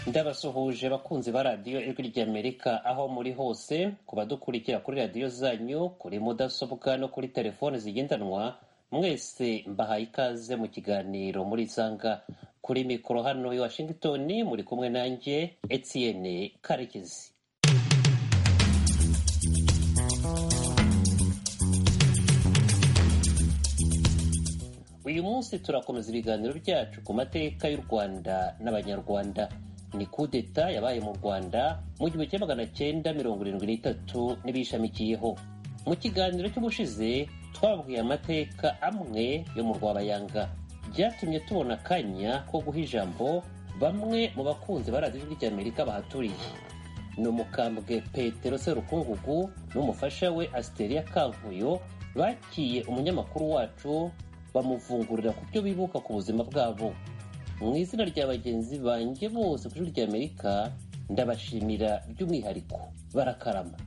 ndabasuhuje abakunzi ba radiyo ijwi ry'amerika aho muri hose ku badukurikira kuri radiyo zanyu kuri mudasobwa no kuri telefoni zigendanwa mwese mbahaye ikaze mu kiganiro muri sanga kuri mikoro hano i washington muri kumwe nanjye etienne karekezi uyu munsi turakomeza ibiganiro byacu ku mateka y'u rwanda n'abanyarwanda ni kudeta yabaye mu rwanda mu gihumbi kimwe magana cyenda mirongo irindwi n'itatu n'ibishamikiyeho mu kiganiro cy'ubushize twabwiye amateka amwe yo mu rwabayanga byatumye tubona akanya ko guha ijambo bamwe mu bakunzi ba radiyo ry'amerika bahaturiye ni umukambwe petero serukungugu n'umufasha we asiteria kankuyo bakiye umunyamakuru wacu bamuvungurira ku byo bibuka ku buzima bwabo mu izina rya bagenzi banjye bose ku ishuri ry'amerika ndabashimira by'umwihariko barakarama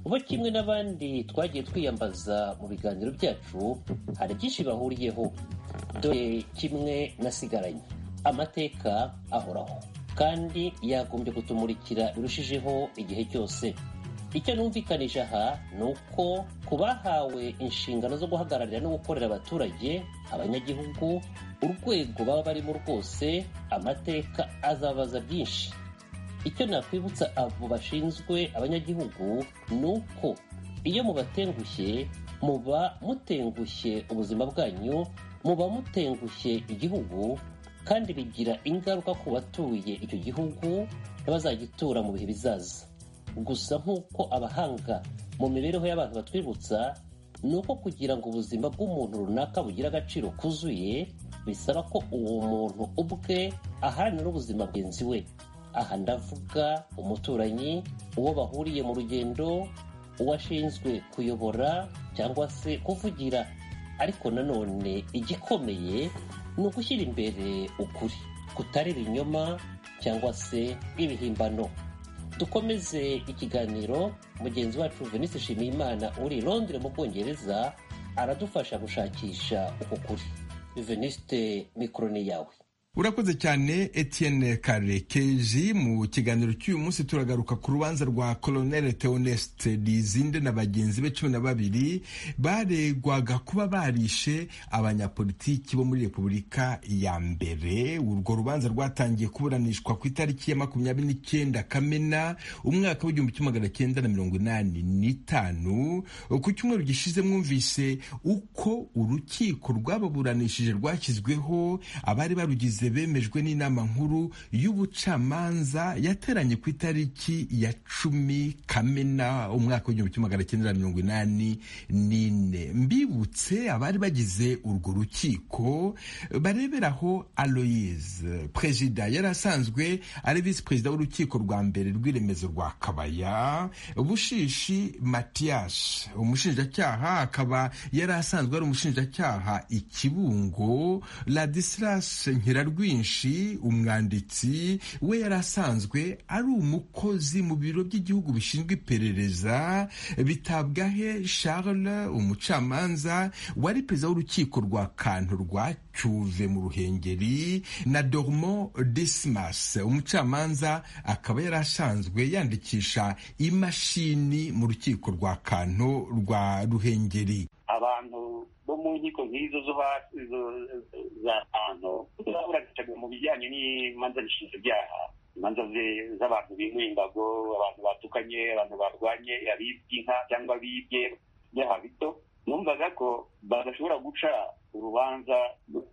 bo kimwe n'abandi twagiye twiyambaza mu biganiro byacu hari byinshi bahuriyeho dore kimwe nasigaranye amateka ahoraho kandi yagombye kutumurikira birushijeho igihe cyose icyo numvikanisha aha ni uko ku bahawe inshingano zo guhagararira no gukorera abaturage abanyagihugu urwego baba barimo rwose amateka azabaza byinshi icyo nakwibutsa abo bashinzwe abanyagihugu ni uko iyo mubatengushye muba mutengushye ubuzima bwanyu muba mutengushye igihugu kandi bigira ingaruka ku batuye icyo gihugu n'abazagitura mu bihe bizaza gusa nk'uko abahanga mu mibereho y'abantu batwibutsa ni uko kugira ngo ubuzima bw'umuntu runaka bugire agaciro kuzuye bisaba ko uwo muntu ubwe aharanira ubuzima bwenzi we aha ndavuga umuturanyi uwo bahuriye mu rugendo uwashinzwe kuyobora cyangwa se kuvugira ariko nanone igikomeye ni ugushyira imbere ukuri kutari ibinyoma cyangwa se ibihimbano dukomeze ikiganiro mugenzi wacu venise nshimiyimana uri londire mu bwongereza aradufasha gushakisha uko kuri veniste mikoro ni yawe urakoze cyane etienne karekeji mu kiganiro cy'uyu munsi turagaruka ku rubanza rwa colonel theoneste dizinde na bagenzi be cumi na babiri baregwaga kuba barishe abanyapolitiki bo muri repubulika ya mbere urwo rubanza rwatangiye kuburanishwa ku itariki ya makumyabiri n'icyenda kamena umwaka w'igihumbi kimwe magana cyenda na mirongo inani n'itanu ku cyumweru gishize mwumvise uko urukiko rwababuranishije rwashyizweho abari barugize bemejwe n'inama nkuru y'ubucamanza yateranye ku itariki ya cumi kamena umwaka w'igihumbi kimwe magana cyenda mirongo inani n'ine mbibutse abari bagize urwo rukiko bareberaho aloyize perezida yari asanzwe ari visi perezida w'urukiko rwa mbere rw'iremezo rwa kabaya bushishi matiyashe umushinjacyaha akaba yari asanzwe ari umushinjacyaha ikibungo ladisilas nkira rwinshi umwanditsi we yari asanzwe ari umukozi mu biro by'igihugu bishinzwe iperereza bitabwahe charles umucamanza wari perezida w'urukiko rwa kantu rwa cyuve mu ruhengeri na dormo dismas umucamanza akaba yari asanzwe yandikisha imashini mu rukiko rwa kantu rwa ruhengeri abantu bo mu nkiko nk'izo zo hasi za kantu zaburanishaga mu bijyanye n'imanza nshinjabyaha imanza z'abantu bimuye imbago abantu batukanye abantu barwanye abibye inka cyangwa abibye byaha bito numvaga ko badashobora guca urubanza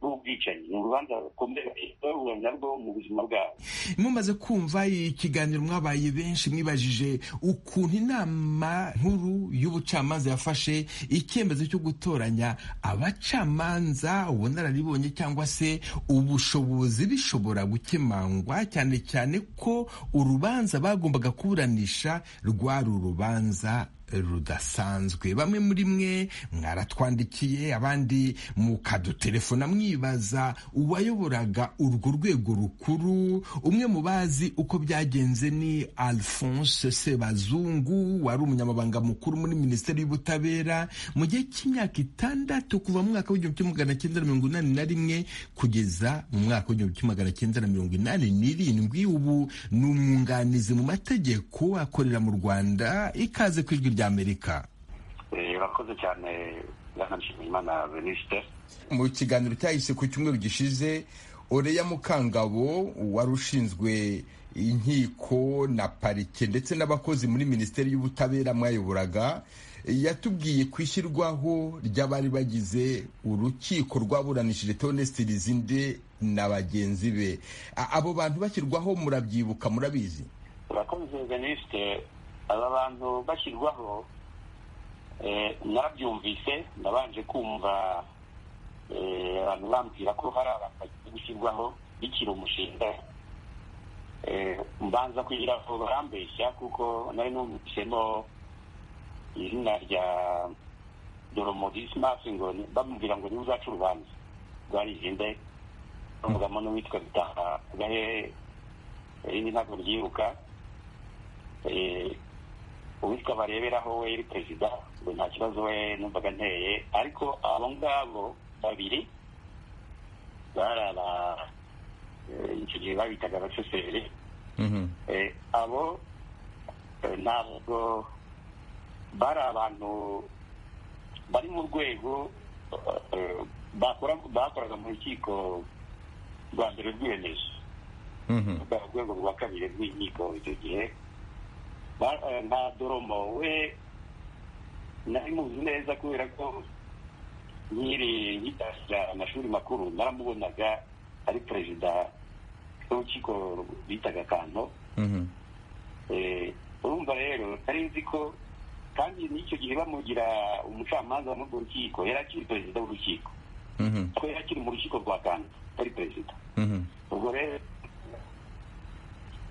rw'ubwicanyi ni urubanza rukomeye urubanza rwo mu buzima bwabo mumaze kumva ikiganiro mwabaye benshi mwibajije ukuntu inama nkuru y'ubucamanza yafashe icyemezo cyo gutoranya abacamanza ubunararibonye cyangwa se ubushobozi bishobora gukemangwa cyane cyane ko urubanza bagombaga kuburanisha rwari urubanza rudasanzwe bamwe muri mwe mwaratwandikiye abandi mukadutelefona mwibaza uwayoboraga urwo rwego rukuru umwe mu bazi uko byagenze ni alphonse sebazungu wari umunyamabanga mukuru muri minisiteri y'ubutabera mu gihe cy'imyaka itandatu kuva mu mwaka w'igihumbi kimwe magana cyenda na mirongo inani na rimwe kugeza mu mwaka w'igihumbi kimwe magana cyenda na mirongo inani n'irindwi ubu ni umwunganizi mu mategeko akorera mu rwanda ikaze ku ijwi rya amerika urakoze cyane bwana nshimiyimana venuste mu kiganiro cyahise ku cyumweru gishize oreya mukangabo wari ushinzwe inkiko na parike ndetse n'abakozi muri minisiteri y'ubutabera mwayoboraga yatubwiye ku ishyirwaho ry'abari bagize urukiko rwaburanishije tonesite rizinde na bagenzi be abo bantu bashyirwaho murabyibuka murabizi urakoze venuste aba bantu bashyirwaho nabyumvise nabanje kumva abantu bambwira ko hari abantu bagiye gushyirwaho bikiri umushinga mbanza kugira ngo barambeshya kuko nari numvisemo izina rya doromodisi masi ngo bamubwira ngo niwe uzaca urubanza rwarizinde bamugamo n'uwitwa bitaha gahehe irindi ntabwo ryiruka uwitwa bareberaho we yari perezida ngo nta kibazo we numvaga nteye ariko abo ngabo babiri bari aba icyo gihe babitaga abashoferi abo ntabwo bari abantu bari mu rwego bakoraga mu rukiko rwa mbere rwiyemeje bwa rwego rwa kabiri rw'inkiko icyo gihe nta doromo we nari muzi neza kubera ko nkiri nkitasira amashuri makuru naramubonaga ari perezida w'urukiko bitaga kanto urumva rero nari nzi ko kandi n'icyo gihe bamugira umucamanza muri urwo rukiko yari akiri perezida w'urukiko ko yari akiri mu rukiko rwa kanto ari perezida ubwo rero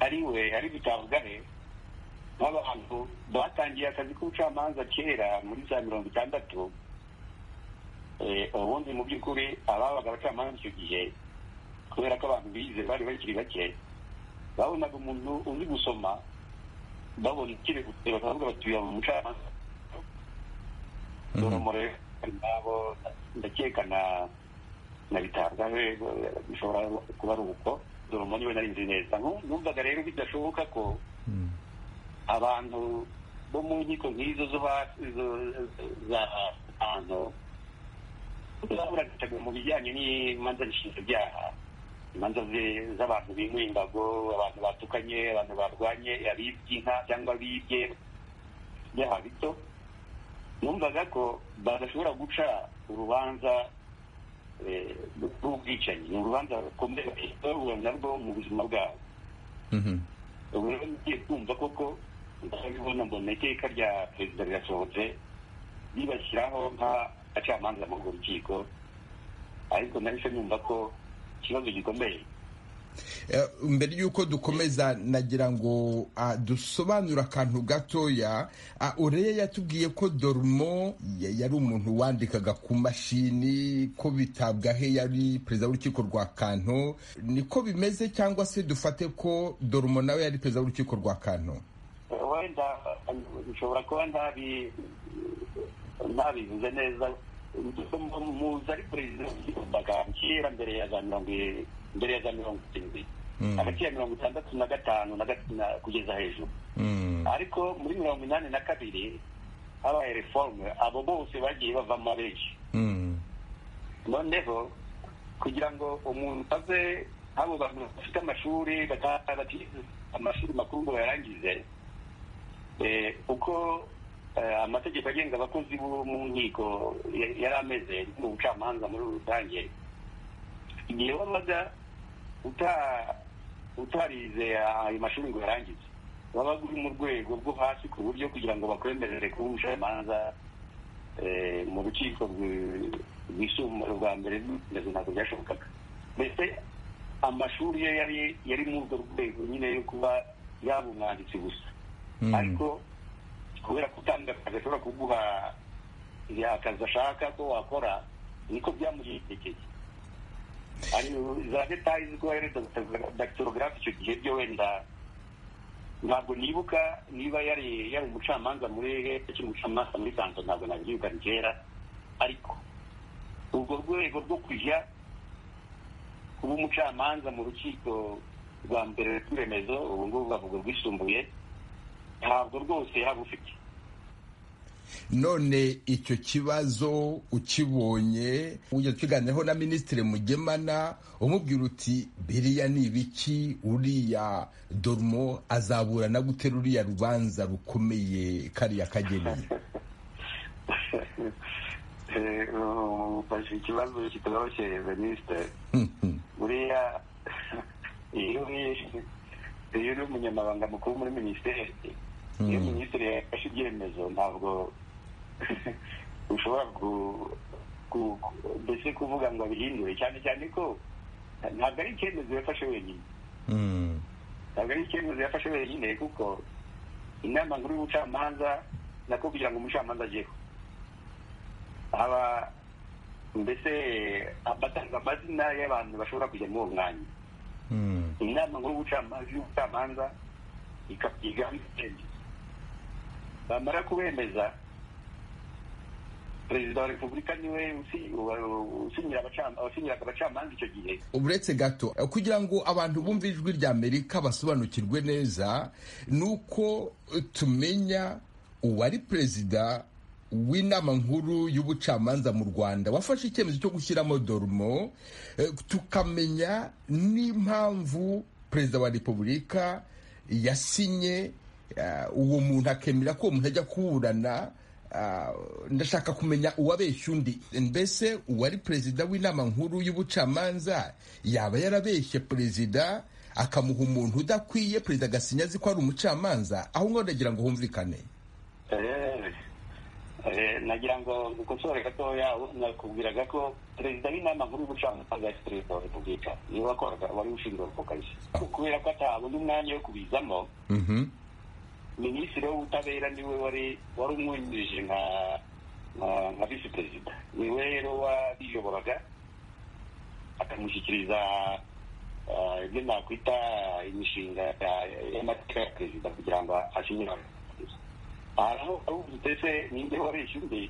ari we ari bitabwahe nk'abantu batangiye akazi k'ubucamanza kera muri za mirongo itandatu ubundi mu by'ukuri ababaga abacamanza icyo gihe kubera ko abantu bize bari bakiri bake babonaga umuntu uzi gusoma babona ikiregutse bakavuga bati uyu mu mucamanza doromore nabo ndakeka na na bitabwaho bishobora kuba ari uko doromo niwe nari nzi neza numvaga rero bidashoboka ko abantu bo mu nkiko nk'izo zo hasi za hano baburaga mu bijyanye n'imanza nshinjabyaha imanza z'abantu bimuye imbago abantu batukanye abantu barwanye abibye inka cyangwa abibye byaha bito numvaga ko badashobora guca urubanza rw'ubwicanyi ni urubanza rukomeye babona narwo mu buzima bwabo ubu rero ngiye kumva koko ndabibona mbona iteka rya perezida rirasohotse ribashyiraho nk'abacamanza muri urwo rukiko ariko nahise numva ko ikibazo gikomeye mbere y'uko dukomeza nagira ngo dusobanure akantu gatoya ureya yatubwiye ko dorumo yari umuntu wandikaga ku mashini ko bitabwaho yari perezida w'urukiko rwa kanto niko bimeze cyangwa se dufate ko dorumo nawe yari perezida w'urukiko rwa kanto wenda ushobora kuba ntabivuze neza muzi ari perezida w'urukiko rwa kanto kera mbere ya za mirongo irindwi mbere ya za mirongo irindwi hagati ya mirongo itandatu na gatanu kugeza hejuru ariko muri mirongo inani na kabiri habaye reforme abo bose bagiye bavamo benshi noneho kugira ngo umuntu ave abo bantu bafite amashuri batize amashuri makuru ngo bayarangize uko amategeko agenga abakozi bo mu nkiko yari ameze mu bucamanza muri rusange igihe wabaga utarize ayo mashuri ngo yarangize wabaga uri mu rwego rwo hasi ku buryo kugira ngo bakwemerere kuba umucamanza mu rukiko rwisumbuye rwa mbere remezo ntabwo byashobokaga mbese amashuri ye yari yari muri urwo rwego nyine yo kuba yaba umwanditsi gusa ariko kubera kutanga akazi ashobora kuguha akazi ashaka ko wakora niko byamugendekeye za detaye ziko dakitorogarafe icyo gihe byo wenda ntabwo nibuka niba yari yari umucamanza muri cyangwa umucamanza muri santo ntabwo nabyibuka ni kera ariko urwo rwego rwo kujya kuba umucamanza mu rukiko rwa mbere rw'iremezo ubu ngubu bavuga rwisumbuye ntabwo rwose yaba ufite none icyo kibazo ukibonye ujya tukiganireho na minisitiri mugemana umubwira uti biriya ni ibiki uriya dormo azaburana gute ruriya rubanza rukomeye kariya kageneye ufashe ikibazo kitoroshye minisitiri buriya iyo uri umunyamabanga mukuru muri minisiteri iyo minisitiri yafashe ibyemezo ntabwo ushobora mbese kuvuga ngo abihindure cyane cyane ko ntabwo ari icyemezo yafashe wenyine ntabwo ari icyemezo yafashe wenyine kuko inama nkuru y'ubucamanza nako kugira ngo umucamanza ajyeho haba mbese abatanga amazina y'abantu bashobora kujya muri uwo mwanya inama nkuru y'ubucamanza ikabyiga ibitenge bamara kubemeza perezida wa repubulika niwe usinyiraga abacamanza icyo gihe uretse gato kugira ngo abantu bumve ijwi rya amerika basobanukirwe neza ni uko tumenya uwari perezida w'inama nkuru y'ubucamanza mu rwanda wafashe icyemezo cyo gushyiramo dormo tukamenya n'impamvu perezida wa repubulika yasinye uwo muntu akemera ko uwo muntu ajya kuburana ndashaka kumenya uwabeshya undi mbese uwari perezida w'inama nkuru y'ubucamanza yaba yarabeshye perezida akamuha umuntu udakwiye perezida agasinya azi ko ari umucamanza aho ngaho ndagira ngo humvikane nagira ngo dukosore gatoya nakubwiraga ko perezida w'inama nkuru y'ubucamanza ya perezida wa repubulika niwe wakoraga wari ushinzwe ako kazi kubera ko atabona umwanya wo kubizamo minisitiri w'ubutabera niwe wari wari umwungirije nka nka visi perezida niwe rero wariyoboraga akamushyikiriza ibyo nakwita imishinga y'amateka ya perezida kugira ngo asinyire aho ahubwo ndetse ninde warishe undi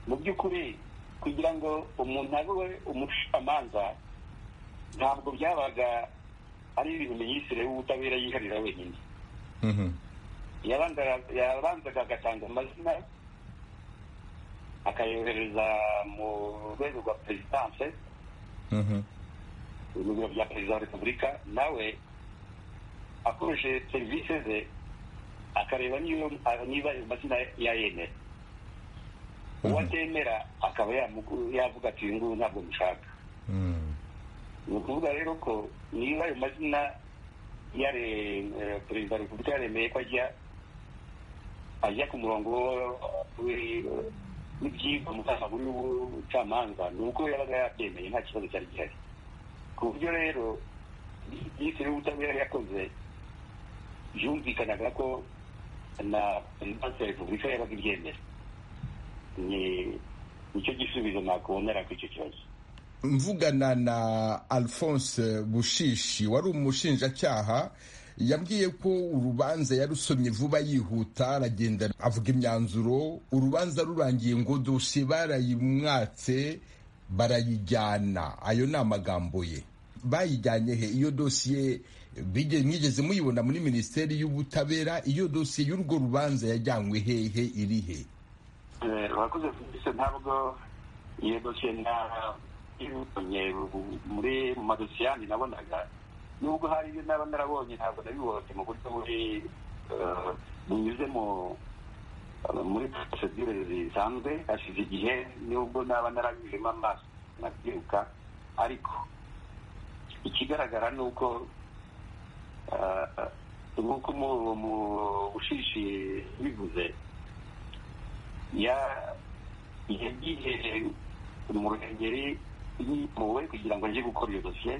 mu by'ukuri kugira ngo umuntu abe umucamanza ntabwo byabaga ari ibintu minisitiri w'ubutabera yiharira wenyine yabanzaga agatanga amazina akayohereza mu rwego rwa perezidanse urwego bya perezida wa repubulika nawe akoresheje serivisi ze akareba niba ayo mazina yayemera uwo atemera akaba yavuga ati uyu nguyu ntabwo mushaka ni ukuvuga rero ko niba ayo mazina ya perezida wa repubulika yaremeye ko ajya ajya ku murongo w'ibyigwa mu kanama y'ubucamanza ni uko yabaga yabyemeye nta kibazo cyari gihari ku buryo rero minisitiri w'ubutabera yakoze byumvikanaga ko na perezidansi ya repubulika yabaga ibyemera ni nicyo gisubizo nakubonera ku icyo kibazo mvugana na alphonse bushishi wari umushinjacyaha yambwiye ko urubanza yarusomye vuba yihuta aragenda avuga imyanzuro urubanza rurangiye ngo dosiye barayimwatse barayijyana ayo ni amagambo ye bayijyanye he iyo dosiye mwigeze muyibona muri minisiteri y'ubutabera iyo dosiye y'urwo rubanza yajyanywe hehe iri he urakoze serivisi ntabwo iyo dosiye ntabonye muri mu madosiye yandi nabonaga nubwo hari ibyo naba narabonye ntabwo nabibonye mu buryo buri bunyuze muri porosedire zisanzwe hashize igihe nubwo naba narabijemo amaso nabyiruka ariko ikigaragara ni uko nk'uko mu bushishi bivuze yagiye mu ruhengeri yimuwe kugira ngo ajye gukora iyo dosiye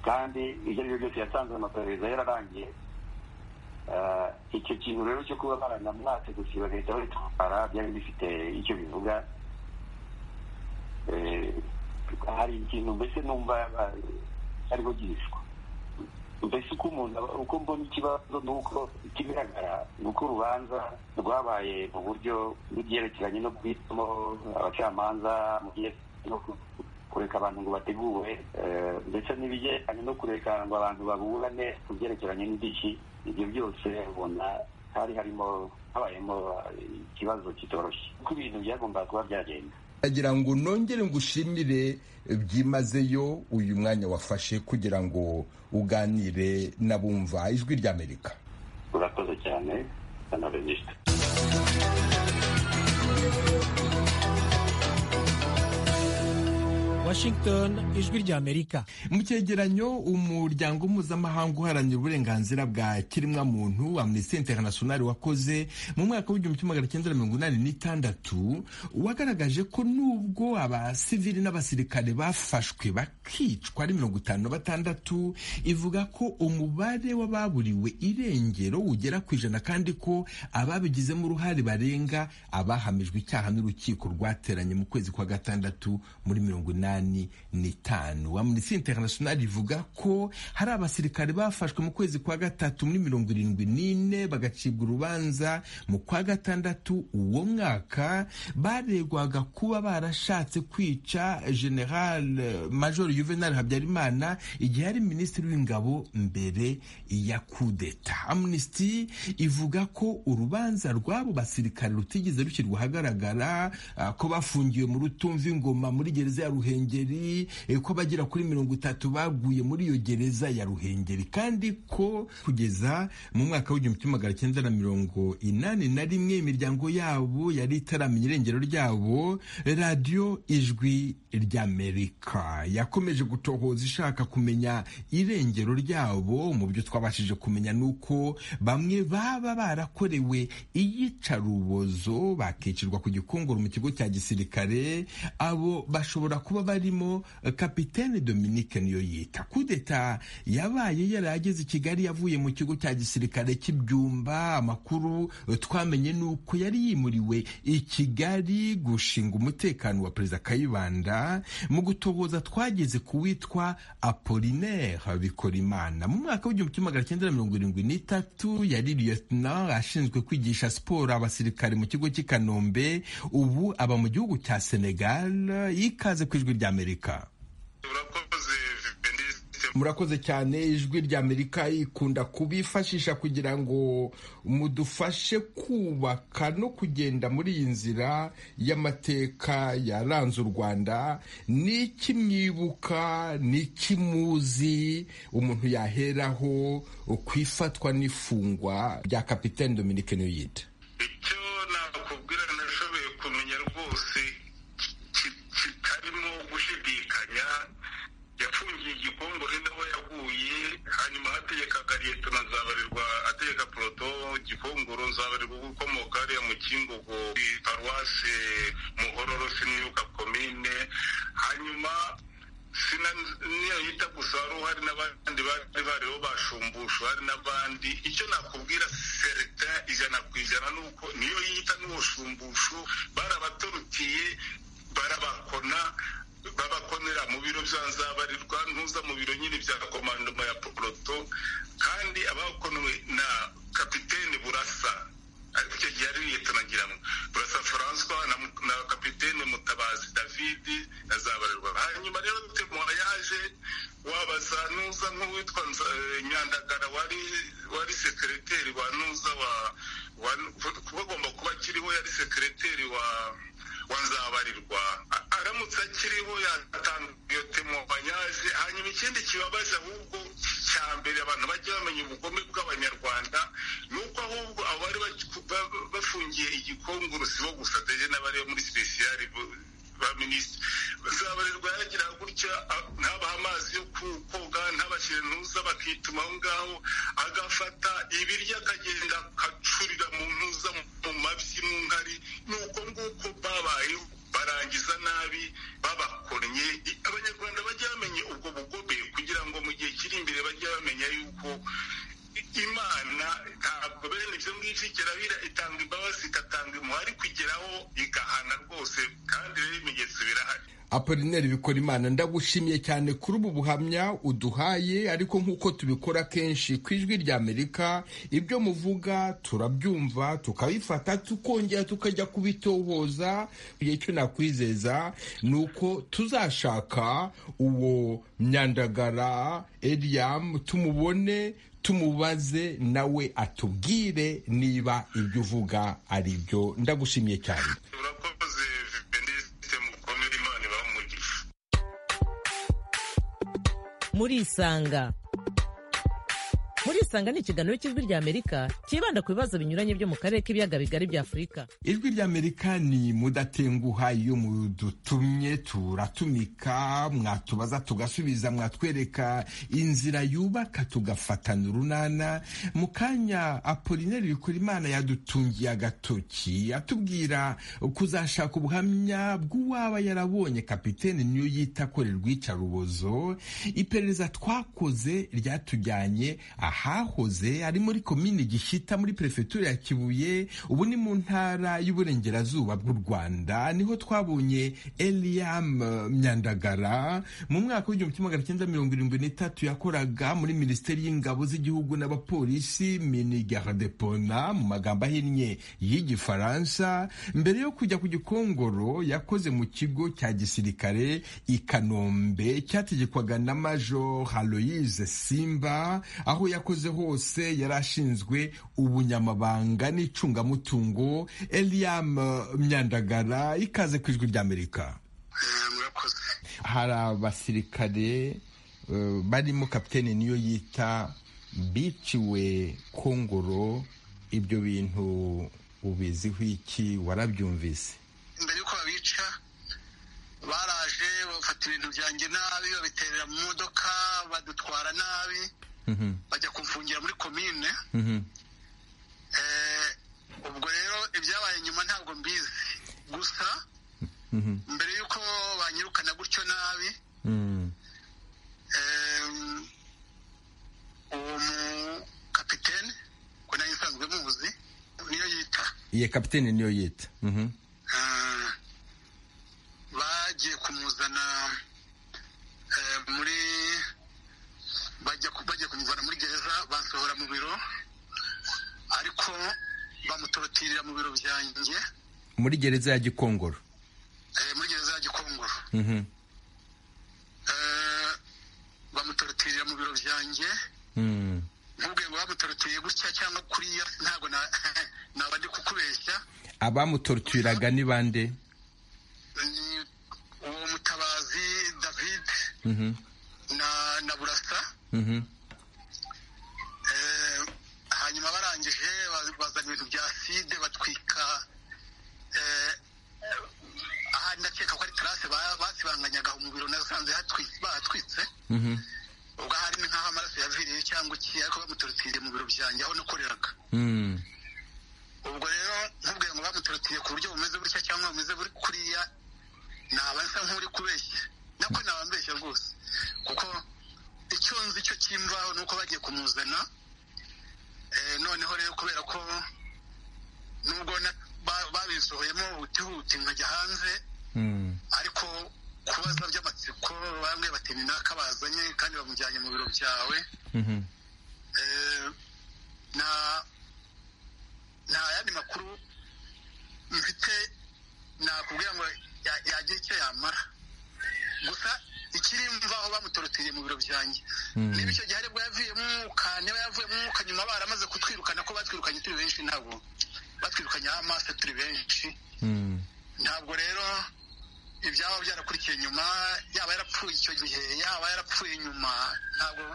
kandi ibyo ari byo byose yasanze amaperereza yararangiye icyo kintu rero cyo kuba baranamwatse gusa bagahita babitwara byari bifite icyo bivuga hari ikintu mbese numva ariho gihishwa mbese uko umuntu uko mbona ikibazo ni uko ikigaragara ni uko urubanza rwabaye mu buryo bw'ibyerekeranye no guhitamo abacamanza mu gihe kureka abantu ngo bateguwe ndetse n'ibigendanye no kureka ngo abantu baburane ku byerekeranye n'indishyi ibyo byose ubona hari harimo habayemo ikibazo kitoroshye kuko ibintu byagombaga kuba byagenda ndagira ngo nongere ngushimire byimazeyo uyu mwanya wafashe kugira ngo uganire n'abumva ijwi ry'amerika urakoze cyane anabenisita washington ijwi ry'amerika mu cyegeranyo umuryango mpuzamahanga uharanira uburenganzira bwa kiremwa muntu amnesty international wakoze mu mwaka w'igihumbi kimwe magana cyenda mirongo inani n'itandatu wagaragaje ko nubwo abasivili n'abasirikare bafashwe bakicwa ari mirongo itanu batandatu ivuga ko umubare w'ababuriwe irengero ugera ku ijana kandi ko ababigizemo uruhare barenga abahamijwe icyaha n'urukiko rwateranye mu kwezi kwa gatandatu muri mirongo inani n'itanu amnesty international ivuga ko hari abasirikare bafashwe mu kwezi kwa gatatu muri mirongo irindwi n'ine bagacibwa urubanza mu kwa gatandatu uwo mwaka baregwaga kuba barashatse kwica general major juvenal habyarimana igihe yari minisitiri w'ingabo mbere ya kudeta amnesty ivuga ko urubanza rw'abo basirikare rutigeze rushyirwa ahagaragara ko bafungiwe mu rutumva ingoma muri gereza ya ruhengeri ruhengeri ko abagera kuri mirongo itatu baguye muri iyo gereza ya ruhengeri kandi ko kugeza mu mwaka w'igihumbi kimwe magana cyenda na mirongo inani na rimwe imiryango yabo yari itaramenya irengero ryabo radiyo ijwi ry'amerika yakomeje gutohoza ishaka kumenya irengero ryabo mu byo twabashije kumenya ni uko bamwe baba barakorewe iyicarubozo bakicirwa ku gikongoro mu kigo cya gisirikare abo bashobora kuba barimo kapitene Dominique niyo yita kudeta yabaye yarageze i kigali yavuye mu kigo cya gisirikare cy'ibyumba amakuru twamenye ni uko yari yimuriwe i kigali gushinga umutekano wa perezida kayibanda mu gutohoza twageze ku witwa apolinaire bikorimana mu mwaka w'igihumbi kimwe magana cyenda mirongo irindwi n'itatu yari lieutenant ashinzwe kwigisha siporo abasirikare mu kigo cy'i kanombe ubu aba mu gihugu cya senegal yikaze ku ijwi ry'amerika murakoze cyane ijwi ry'amerika ikunda kubifashisha kugira ngo mudufashe kubaka no kugenda muri iyi nzira y'amateka yaranze u rwanda ni iki mwibuka ni iki muzi umuntu yaheraho ku ifatwa n'ifungwa rya kapitene Dominique niyita icyo nakubwira nashoboye kumenya rwose kitarimo gushidikanya yafungiye igikongore n'aho yaguye hanyuma hategekaga leta nazabarirwa ategeka poroto gikongoro nzabarirwa gukomoka hariya mu kingogo paruwase muhororo sinibuka komine hanyuma sina niyita gusa wari uhari n'abandi bari bariho bashumbushwa hari n'abandi icyo nakubwira serita ijana ku ijana ni uko niyo yita n'ubushumbushu barabatorutiye barabakona babakomera mu biro bya nzabarirwa ntuza mu biro nyine bya komandoma ya poroto kandi abakonewe na kapitene burasa ariko icyo gihe ari leta nagira ngo burasa furanswa na kapitene mutabazi david na zabarirwa hanyuma rero temuha yaje wabaza nuza nk'uwitwa nyandagara wari wari sekereteri wa nuza wa bagomba kuba akiriho yari sekereteri wa wanzabarirwa aramutse akiriho yatanga iyo temubanyaje hanyuma ikindi kibabaje ahubwo cya mbere abantu bajya bamenya ubugome bw'abanyarwanda ni uko ahubwo abari bafungiye igikongoro si bo gusa ndetse n'abari muri sipesiyari ba minisitiri nzabarirwa yagira gutya ntabaha amazi yo koga ntabashyire ntuza bakituma aho ngaho agafata ibiryo akagenda akacurira mu ntuza mu mabyi mu nkari ni uko nguko babayeho barangiza nabi babakonnye abanyarwanda bajya bamenye ubwo bugome kugira ngo mu gihe kiri imbere bajye bamenya yuko imana nta ubutabera itanga imbabazi igatanga impuhwe kugeraho igahana rwose kandi rero ibimenyetso birahari apolineri bikora imana ndagushimiye cyane kuri ubu buhamya uduhaye ariko nk'uko tubikora kenshi ku ijwi ry'amerika ibyo muvuga turabyumva tukabifata tukongera tukajya kubitohoza icyo nakwizeza ni uko tuzashaka uwo myandagara eriyamu tumubone tumubaze nawe atubwire niba ibyo uvuga ari byo ndagushimiye cyane urakoze veniste mukomere imana ibaha umugisha murisanga murisanga ni ikiganiro cy'ijwi ry'amerika cyibanda ku bibazo binyuranye byo mu karere k'ibiyaga bigari bya afurika ijwi ry'amerika ni mudatenguha iyo mudutumye turatumika mwatubaza tugasubiza mwatwereka inzira yubaka tugafatana urunana mu kanya apolineri bikora imana yadutungiye agatoki atubwira kuzashaka ubuhamya bw'uwaba yarabonye kapitene niyo yita ko rw'icarubozo iperereza twakoze ryatujyanye ahahoze ari muri komini gishyita muri perefetura ya kibuye ubu ni mu ntara ntara y'uburengerazuba bw'u rwanda niho twabonye eliam myandagara mu mwaka w'igihumbi kimwe magana cyenda mirongo irindwi n'itatu yakoraga muri minisiteri y'ingabo z'igihugu n'abapolisi minigaradepona mu magambo ahinnye y'igifaransa mbere yo kujya ku gikongoro yakoze mu kigo cya gisirikare i kanombe cyategekwaga na major haloise simba aho yakoze hose yari ashinzwe ubunyamabanga n'icungamutungo Eliam uh, Myandagara ikaze ku ijwi ry'Amerika murakoze hari abasirikare uh, barimo kapiteni niyo yita biciwe kongoro ibyo bintu ubiziho iki warabyumvise mbere y'uko babica baraje bafata ibintu byanjye nabi babiterera mu modoka badutwara nabi bajya kumfungira muri komine Eh, ubwo rero ibyabaye nyuma ntabwo mbizi gusa mbere y'uko banyirukana gutyo nabi em, uwo mu kapitene ko nayo nsanzwe muzi niyo yita iye kapiteni niyo yita Mhm. Ah, bagiye kumuzana eh, muri bajya ku- bagiye kumuvana muri gereza bansohora mu biro ariko bamutorotirira mu biro byanjye muri gereza ya gikongoro eh, muri gereza ya gikongoro Mhm. Eh, bamutorotirira mu biro byanjye Mm. nkubwiye ngo bamutorotiriye gutya cyangwa kuriya ntabwo na- naba ndi kukubeshya abamutorturiraga ni bande ni uwo mutabazi david Mhm. na na burasa Mhm. Eh, hanyuma barangije ba- bazana ibintu bya side batwika eh, aha ndakeka ko ari tarase ba- basibanganyaga mu biro nasanze hatwi- bahatwitse Mhm. ubwo hari nk'aho amaraso yaviriye cyangwa iki ariko bamutorotiriye mu biro byanjye aho nakoreraga Mm. ubwo rero nkubwiye ngo bamutorotiriye ku buryo bumeze butya cyangwa bumeze buri kuriya naba nsa nk'uri kubeshya nako naba mbeshya rwose kuko icyo nzi cyo cy'imvaho ni uko bagiye kumuzana Eh, noneho rero kubera ko nubwo na- ba- babisohoyemo huti huti nkajya hanze Mm. ariko kubaza by'amatsiko bamwe bati ni naka bazanye kandi bamujyanye mu biro byawe Mhm. Eh, nta nta yandi makuru mfite nakubwira ngo ya- yagira icyo yamara gusa ikiri mvaho bamutorotiriye mu biro byanjye niba icyo gihe aribwo yavuyemo umwuka niba yavuyemo umwuka nyuma baramaze kutwirukana ko batwirukanye turi benshi ntabwo batwirukanye amaso turi benshi Mm. ntabwo rero ibyaba byarakurikiye nyuma yaba yarapfuye icyo gihe yaba yarapfuye nyuma ntabwo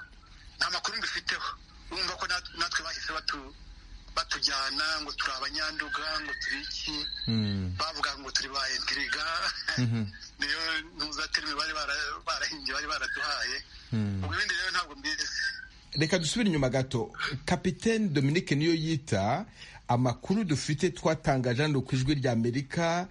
nta makuru mbifiteho urumva ko nat- natwe bahise batu- batujyana ngo turi abanyanduga ngo turi iki Mm. bavuga ngo turi ba entiriga Mhm. niyo ntuzaterime bari bara- barahimbye bari baraduhaye Mm. ubwo ibindi rero ntabwo mbizi reka dusubire inyuma gato kapitene dominique niyo yita amakuru dufite twatangaje hano ku ijwi ry'amerika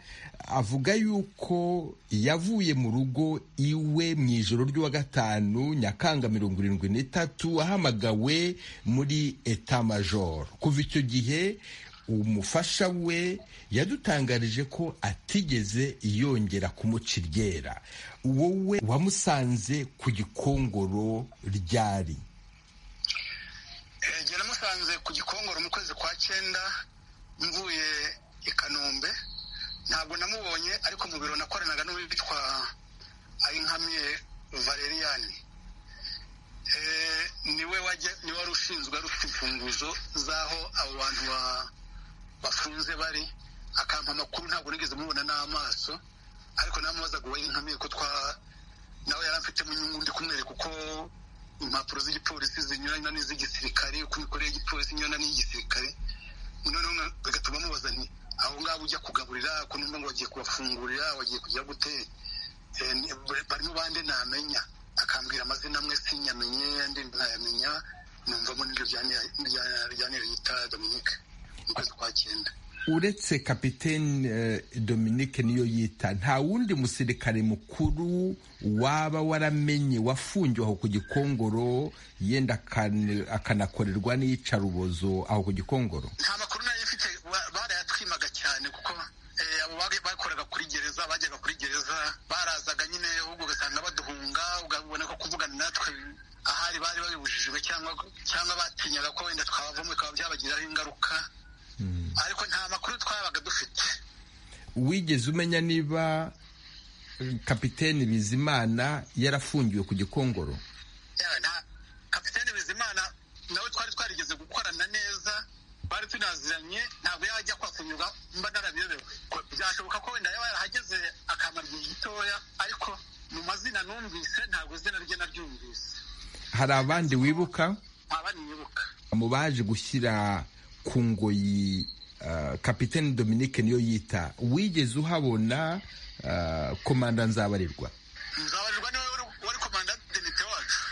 avuga yuko yavuye mu rugo iwe mu ijoro ry'uwa gatanu nyakanga mirongo irindwi n'itatu ahamagawe muri etat major kuva icyo gihe umufasha we yadutangarije ko atigeze yongera kumuca iryera wowe wamusanze ku gikongoro ryari namusanze ku gikongoro mu kwezi kwa cyenda mvuye i kanombe ntabwo namubonye ariko mu biro nakoranaga n'uwitwa ayinkamye valeriani niwe wari ushinzwe ari ufite imfunguzo z'aho abo bantu bafunze bari akampa amakuru ntabwo nigeze mubona n'amaso ariko namubazaga uwo y'inkamiye ko twa nawe yari afitemo inyungu ndi kumwereka uko impapuro z'igipolisi zinyurana n'iz'igisirikare uko imikorere y'igipolisi inyurana n'iy'igisirikare noneho bigatuma mubaza nti aho ngaho ujya kugaburira ko numva ngo wagiye kubafungurira wagiye kujya gute barimo bande namenya akambwira amazina amwe sinyamenye andi ntayamenya numvamo n'iryo ryanire yita dominike mu kwezi kwa cyenda uretse kapitene dominique niyo yita nta wundi musirikare mukuru waba waramenye wafungiwe aho ku gikongoro yenda akanakorerwa n'iyicarubozo aho ku gikongoro nta makuru nayo ifite barayatwimaga cyane kuko abo bakoraga kuri gereza bajyaga kuri gereza barazaga nyine ahubwo ugasanga baduhunga ubona ko kuvugana natwe ahari bari babibujijwe cyangwa batinyaga ko wenda twabavamo bikaba byabagiraho ingaruka ariko nta makuru twabaga dufite wigeze umenya niba kapitene bizimana yarafungiwe ku gikongoro kapitene bizimana nawe twari twarigeze gukorana neza bari tunaziranye ntabwo yajya kwafungirwa mba narabiyobewe byashoboka ko wenda yaba yarahageze akamara igihe gitoya ariko mu mazina numvise ntabwo izina rye naryumvise hari abandi wibuka abandi wibuka mu baje gushyira ku ngoyi kapitene dominique niyo yita wigeze uhabona komanda nzabarirwa nzabarirwa niwe wari komanda denite wacu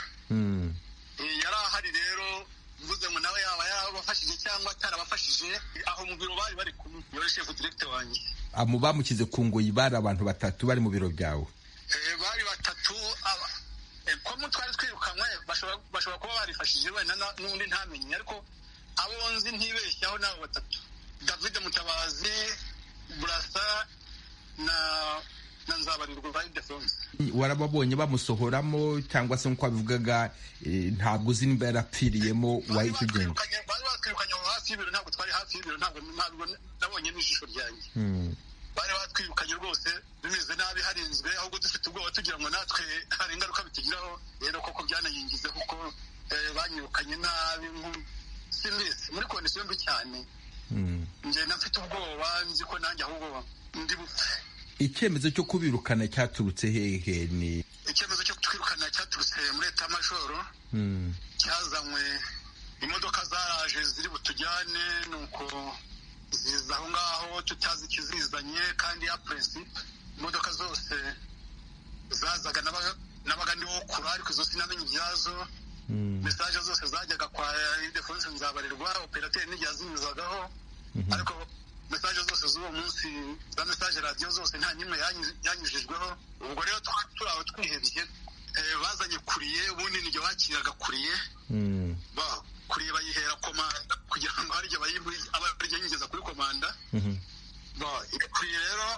yari ahari rero mvuze ngo nawe yaba yarabafashije cyangwa atarabafashije aho mu biro bari bari kumwe yari shefu direkite wanjye mu bamukize ku ngoyi bari abantu batatu bari mu biro byawe bari batatu komu twari twirukanywe bashobora kuba barifashije wenda n'undi ntamenye ariko abo nzi ntibeshyaho ni abo batatu david mutabazi burasa na na nzabarirwa ba idefonse warababonye bamusohoramo cyangwa se nk'uko wabivugaga ntabwo uzi nimba yarapfiriyemo wahita ugenda bari batwirukanye aho hafi y'ibiro ntabwo twari hafi y'ibiro ntabwo ntabwo nabonye n'ijisho ryanjye bari batwirukanye rwose bimeze nabi harinzwe ahubwo dufite ubwoba tugira ngo natwe hari ingaruka bitugiraho rero koko byanayingizeho kuko banyirukanye nabi simbizi muri kondisiyo mbi cyane ngenda mfite ubwoba nzi ko nanjye ahubwo ndi bupfe icyemezo cyo kubirukana cyaturutse hehe ni icyemezo cyo kwirukana cyaturutse muri leta y'amajoro cyazanywe imodoka zaraje ziri butujyane nuko ziza aho ngaho tutazi ikizizanye kandi ya purinsipe imodoka zose zazaga nabaga ndiho kure ariko izo sinamenye ibyazo mesaje zose zajyaga kwa idefonse nzabarirwa operateri n'igihe azinyuzagaho ariko mesaje zose z'uwo munsi za mesaje radiyo zose nta n'imwe yanyujijweho ubwo rero twari turi aho twihebye bazanye kuriye ubundi n'igihe wakiraga kuriye kuriye bayihera komanda kugira ngo hari igihe abaryo yinjiza kuri komanda kuriye rero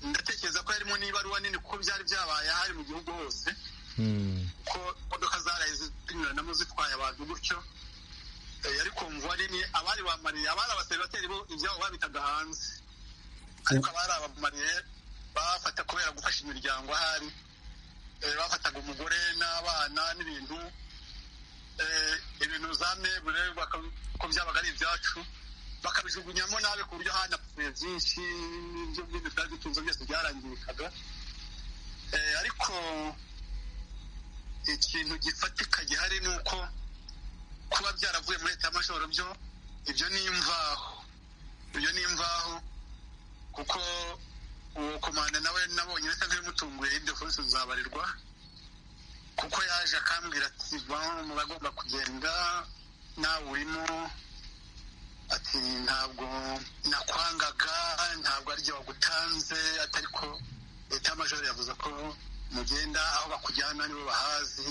ndatekereza ko harimo n'ibaruwa nini kuko byari byabaye hari mu gihugu hose ko imodoka zaraye zinyuranamo zitwaye abantu gutyo yari kumva nini abari bamariye abari abasebateri bo ibyabo babitaga hanze ariko abari abamariye bafata kubera gufasha imiryango ahari bafataga umugore n'abana n'ibintu ibintu za mebure ko byabaga ari ibyacu bakabijugunyamo nabi ku buryo hanapfuye byinshi n'ibyo byinshi byari bitunze byose byarangirikaga ariko ikintu gifatika gihari ni uko kuba byaravuye muri leta y'amajoro byo ibyo ni imvaho ibyo ni imvaho kuko uwo komanda nawe nabonye bisa nk'ibimutunguye ibyo fonse nzabarirwa kuko yaje akambwira ati bantu muragomba kugenda nawe urimo ati ntabwo nakwangaga ntabwo ariryo wagutanze atari ko leta y'amajoro yavuze ko mugenda aho bakujyana nibo bahazi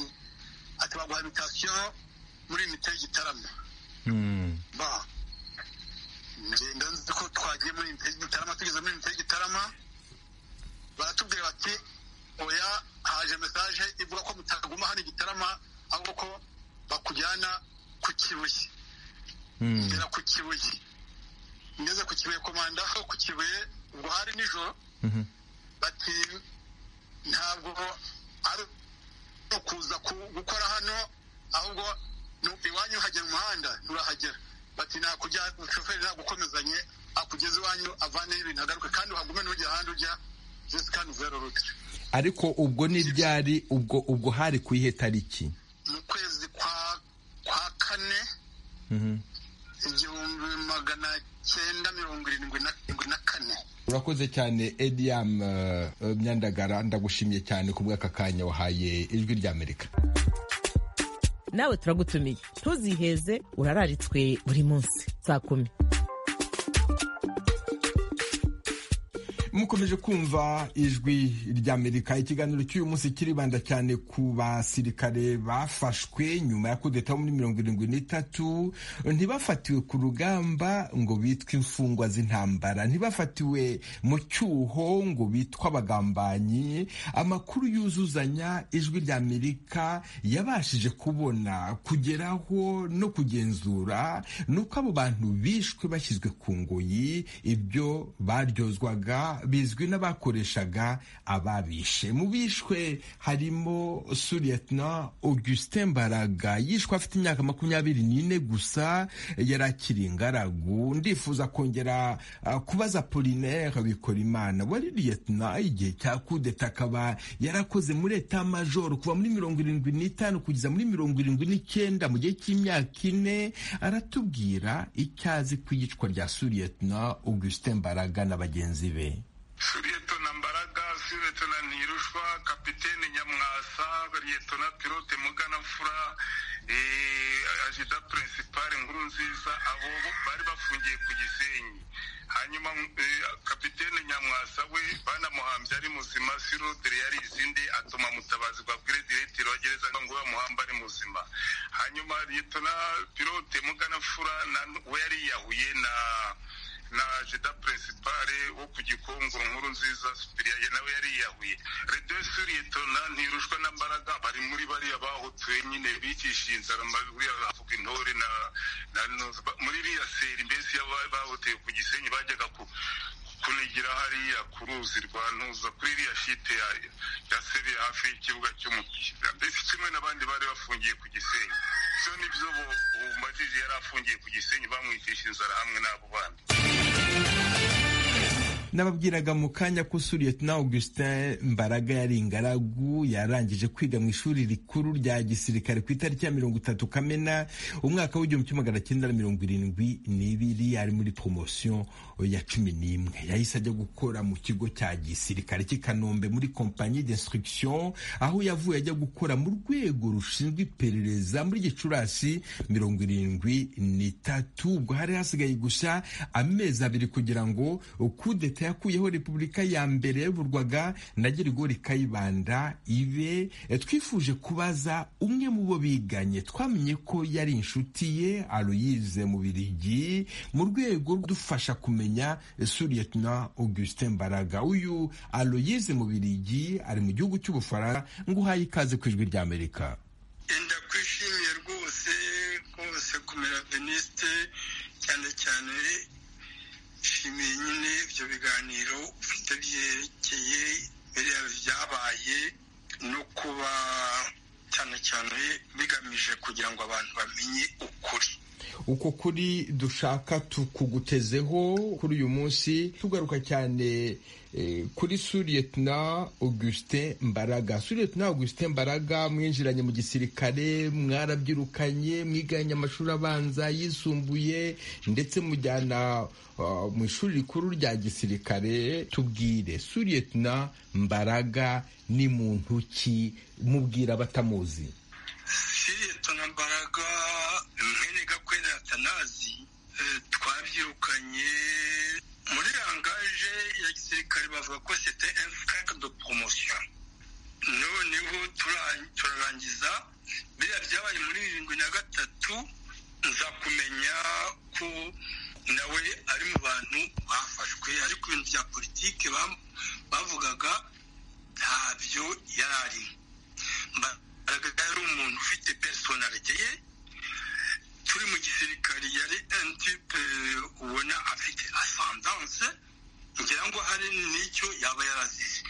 ati baguha imitasiyo muri imite y'igitaramo ngenda nzi ko twagiye muri inite y'igitarama tugeze muri inite y'igitarama baratubwira bati oya haje mesaje ivuga ko mutaguma hano igitarama ahubwo ko bakujyana ku kibuye ngera ku kibuye ngeze ku kibuye komanda aho ku kibuye ubwo hari nijoro bati ntabwo ari ukuza gukora hano ahubwo iwanyu hagera umuhanda nturahagera bati nakujya umushoferi nagukomezanye akugeze iwanyu avaneho ibintu agaruke kandi uhagume ntujya ahandi ujya jesikani zero rutire ariko ubwo n'ibyari ubwo ubwo hari ku ihe tariki mu kwezi kwa kwa kane igihumbi magana cyenda mirongo irindwi na irindwi na kane urakoze cyane ediyamu myandagara ndagushimye cyane ku bw'aka kanya wahaye ijwi ry'amerika nawe turagutumiye ntuziheze urararitswe buri munsi saa kumi mukomeje kumva ijwi ry'amerika ikiganiro cy'uyu munsi kiribanda cyane ku basirikare bafashwe nyuma ya kudeta muri mirongo irindwi n'itatu ntibafatiwe ku rugamba ngo bitwe imfungwa z'intambara ntibafatiwe mu cyuho ngo bitwe abagambanyi amakuru yuzuzanya ijwi ry'amerika yabashije kubona kugeraho no kugenzura nuko abo bantu bishwe bashyizwe ku ngoyi ibyo baryozwaga bizwi n'abakoreshaga ababishe mu bishwe harimo suriyetna augustin mbaraga yishwe afite imyaka makumyabiri n'ine gusa yari akiri ingaragu ndifuza kongera uh, kubaza polinaire bikora imana wari liyetna igihe cya kudeta akaba yarakoze muri eta majoro kuva muri mirongo irindwi n'itanu kugeza muri mirongo irindwi n'icyenda mu gihe cy'imyaka ine aratubwira icyo azi ku iyicwa rya suriyetna augustin mbaraga na bagenzi be suretona mbaraga suretona ntirushwa kapitene nyamwasa liyetona pilote muganafura ajida purinsipari nkuru nziza abo bari bafungiye ku gisenyi hanyuma kapitene nyamwasa we banamuhambye ari muzima sirudire yari izindi atuma mutabazi bwa diretire wa gereza ngo bamuhambe ari muzima hanyuma liyetona pilote muganafura we yari yiyahuye na na jeda peresipare wo ku gikungu nkuru nziza supiriya nawe yari yiyahuye redo suriyetona ntirushwa na mbaraga bari muri bariya bahutuye nyine bikishije inzara buriya havuga intore na muri iriya seri mbese bahuteye ku gisenyi bajyaga ku kunigira hariya ku ruzi rwa ntuza kuri iriya shite ya seri hafi y'ikibuga cy'umupira mbese kimwe n'abandi bari bafungiye ku gisenyi ibyo nibyo bumajije yari afungiye ku gisenyi bamwicisha inzara hamwe n'abo bandi nababwiraga mu kanya ko suriyetona augustin mbaraga yari ingaragu yarangije kwiga mu ishuri rikuru rya gisirikare ku itariki ya mirongo itatu kamena umwaka w'igihumbi kimwe magana cyenda na mirongo irindwi n'ibiri ari muri poromosiyo ya cumi n'imwe yahise ajya gukora mu kigo cya gisirikare cy'i kanombe muri kompanyi d'instruction aho yavuye ajya gukora mu rwego rushinzwe iperereza muri gicurasi mirongo irindwi n'itatu ubwo hari hasigaye gusa amezi abiri kugira ngo kudeta yakuyeho repubulika ya mbere yayoborwaga na gerigori kayibanda ibe twifuje kubaza umwe mu bo biganye twamenye ko yari inshuti ye aruyize mu birigi mu rwego rudufasha kumenya suriyetona augustin mbaraga uyu aruyize mu birigi ari mu gihugu cy'ubufaransa ngo uhaye ikaze ku ijwi ry'amerika ndakwishimiye rwose rwose kumera venisite cyane cyane nshimiye nyine ibyo biganiro ufite byerekeye byabaye no kuba cyane cyane bigamije kugira ngo abantu bamenye ukuri uko kuri dushaka tukugutezeho kuri uyu munsi tugaruka cyane kuri suriyetona augustin mbaraga suriyetona augustin mbaraga mwinjiranye mu gisirikare mwarabyirukanye mwiganye amashuri abanza yisumbuye ndetse mujyana mu ishuri rikuru rya gisirikare tubwire suriyetona mbaraga ni muntu ki mubwira abatamuzi suriyetona mbaraga atanazi twabyirukanye muri rangaje ya gisirikare bavuga ko sete enfurake do poromosiyo noneho turarangiza biriya byabaye muri irindwi na gatatu nza kumenya ko nawe ari mu bantu bafashwe ariko ibintu bya politiki bavugaga ntabyo yari arimo mbaraga yari umuntu ufite personalite ye turi mu gisirikari yari entipe ubona afite asandanse ngira ngo hari n'icyo yaba yarazize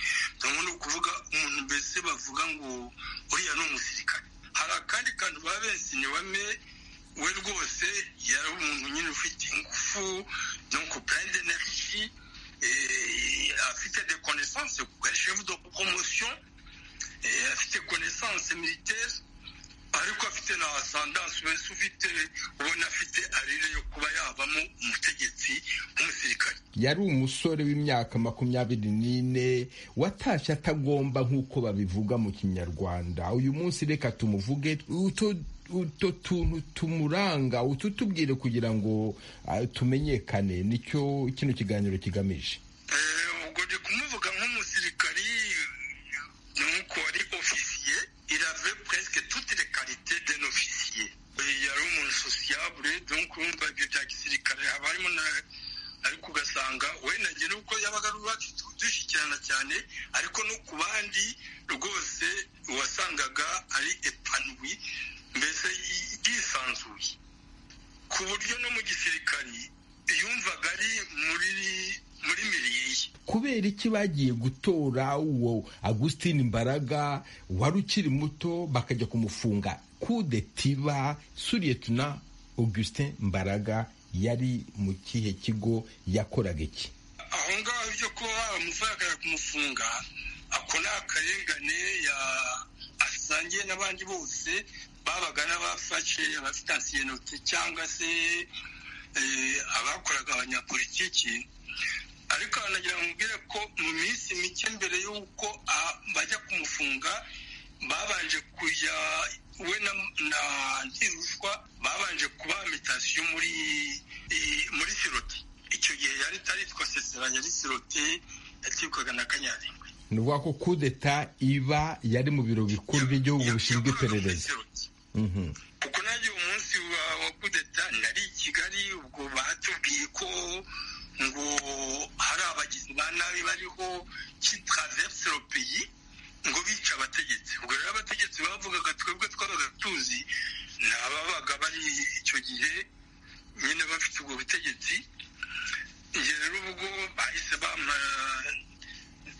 ni ukuvuga umuntu mbese bavuga ngo uriya ni umusirikare hari akandi kantu baba bensinye wame we rwose yari umuntu nyine ufite ingufu donc plein d'énergie afite de connaissance chef de promotion afite connaissance militaire ariko afite na asandance wese ufite ubona afite arire yo kuba yabamo umutegetsi w'umusirikare yari umusore w'imyaka makumyabiri n'ine watashye atagomba nk'uko babivuga mu kinyarwanda uyu munsi reka tumuvuge utu tuntu tumuranga ututubwire kugira ngo tumenyekane nicyo kino kiganiro kigamije ubwo ndi kumuvuga nk'umusirikari nuko ari ofisiye irave puresike tuti le karite den ofisiye yari umuntu sosiyabure donc urumva ibyo bya gisirikare haba harimo na ariko ugasanga wenda njye nuko yabaga rwatsi dushyikirana cyane ariko no ku bandi rwose wasangaga ari epanwi mbese yisanzuye ku buryo no mu gisirikari yumvaga ari muri muri miriye kubera iki bagiye gutora uwo agustin mbaraga wari ukiri muto bakajya kumufunga kudetiba suriyetuna augustin mbaraga yari mu kihe kigo yakoraga iki aho ngaho ibyo kuba bamufunga kumufunga ako ni akarengane asangiye n'abandi bose babaga n'abafashe abafite ansiyenoti cyangwa se abakoraga abanyapolitiki ariko hanagira ngo mbwire ko mu minsi mike mbere y'uko bajya kumufunga babanje kujya we na ntirushwa babanje kuba imitasiyo muri muri siroti icyo gihe yari itaritwa sesera yari siroti yatwikwaga na kanyarengwe ni ukuvuga ko kudeta iba yari mu biro bikuru by'igihugu bishinzwe iperereza kuko nanjye umunsi wa kudeta nari i kigali ubwo batubwiye ko ngo hari abagizi ba nabi bariho kitaraverse le pays ngo bica abategetsi ubwo rero abategetsi bavugaga twebwe twabaga tuzi ni ababaga bari icyo gihe nyine bafite ubwo butegetsi njye rero ubwo bahise bampa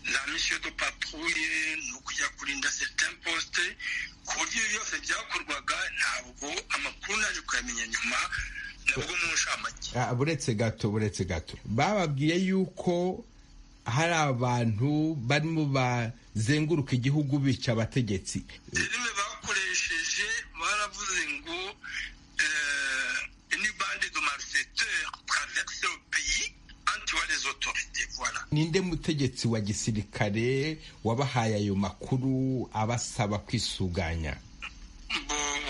la mission de patrouille ni ukujya kurinda certain poste ku buryo ibi byose byakorwaga ntabwo amakuru naje kuyamenya nyuma nabwo mu nshamake buretse gato buretse gato bababwiye yuko hari abantu barimo bazenguruka igihugu bica abategetsi filime bakoresheje baravuze ngo ni bande de malfaiteur traverse le pays antiwa les autorités voilà ninde mutegetsi wa gisirikare wabahaye ayo makuru abasaba kwisuganya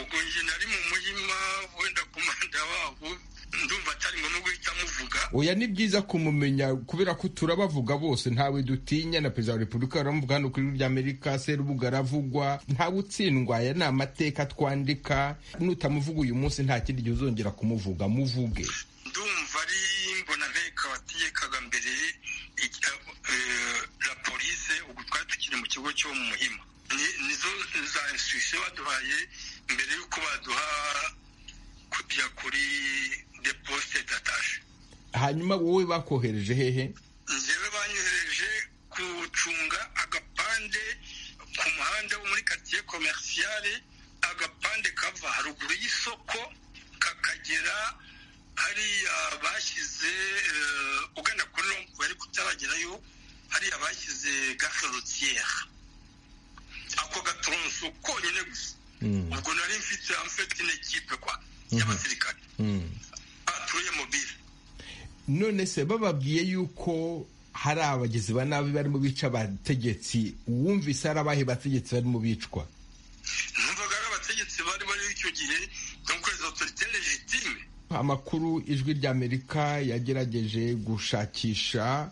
ubwo njye nari mu muhima wenda komanda wabo ndumva atari ngombwa guhita muvuga oya ni byiza kumumenya kubera ko turabavuga bose ntawe dutinya na perezida wa repubulika baramuvuga hano ku ijwi ry'amerika serubuga aravugwa ntawe utsindwa aya ni amateka twandika nutamuvuga uyu munsi nta kindi gihe uzongera kumuvuga muvuge ndumva ari mbonabeka wategekaga mbere la polise ubu twari tukiri mu kigo cyo mu muhima nizo za instruction baduhaye mbere y'uko baduha kujya kuri de poste d'attache hanyuma wowe bakohereje hehe njyewe banyohereje gucunga agapande ku muhanda wo muri quartier commerciale agapande kava haruguru y'isoko kakagera hariya bashyize eh, ugana kuri rompu ariko utaragerayo hariya bashyize gare routière ako gatoronso konyine gusa ubwo nari mfite amfite n'ikipe kwa y'abasirikare batuye mobile none se bababwiye yuko hari abagizi ba nabi barimo bica abategetsi wumvise hari abahe bategetsi barimo bicwa numvaga ari abategetsi bari bari icyo gihe donc les autorités légitimes amakuru ijwi ry'amerika yagerageje gushakisha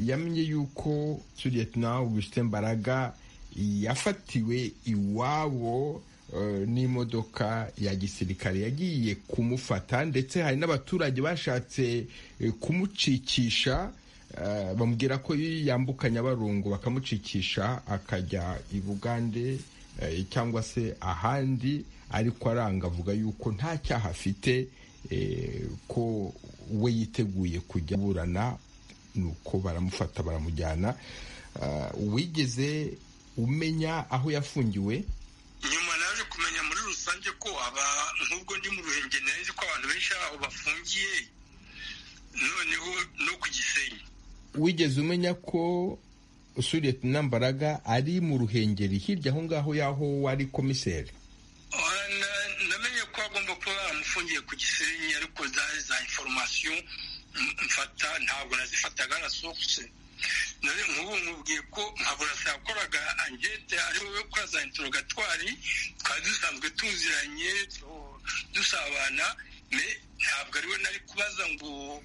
yamenye yuko suriyetna augustin mbaraga yafatiwe iwabo n'imodoka ya gisirikare yagiye kumufata ndetse hari n'abaturage bashatse kumucikisha bamubwira ko yambuka nyabarongo bakamucikisha akajya i bugande cyangwa se ahandi ariko aranga avuga yuko nta cyaha afite ko we yiteguye kujya aburana nuko baramufata baramujyana wigeze umenya aho yafungiwe nyuma naje kumenya muri rusange ko aba nk'ubwo ndi mu ruhengeri nari ko abantu benshi aho bafungiye noneho no ku gisenyi wigeze umenya ko usuriye nambaraga ari mu ruhengeri hirya aho ngaho y'aho wari komiseri namenye ko agomba kuba amufungiye ku gisenyi ariko zari za inforomasiyo mfata ntabwo nazifataga na sokuse nk'ubu nkubwiye ko nkaburasa yakoraga angete ari wowe ukora za intorogatwari twari dusanzwe tuziranye dusabana ntabwo ari we nari kubaza ngo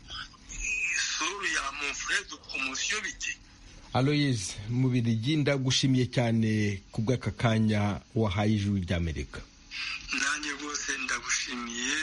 suru ya monfredo komosiyo bite aloyiz mu birigi ndagushimiye cyane ku bw'aka kanya wahaye ijuru ry'amerika nanjye rwose ndagushimiye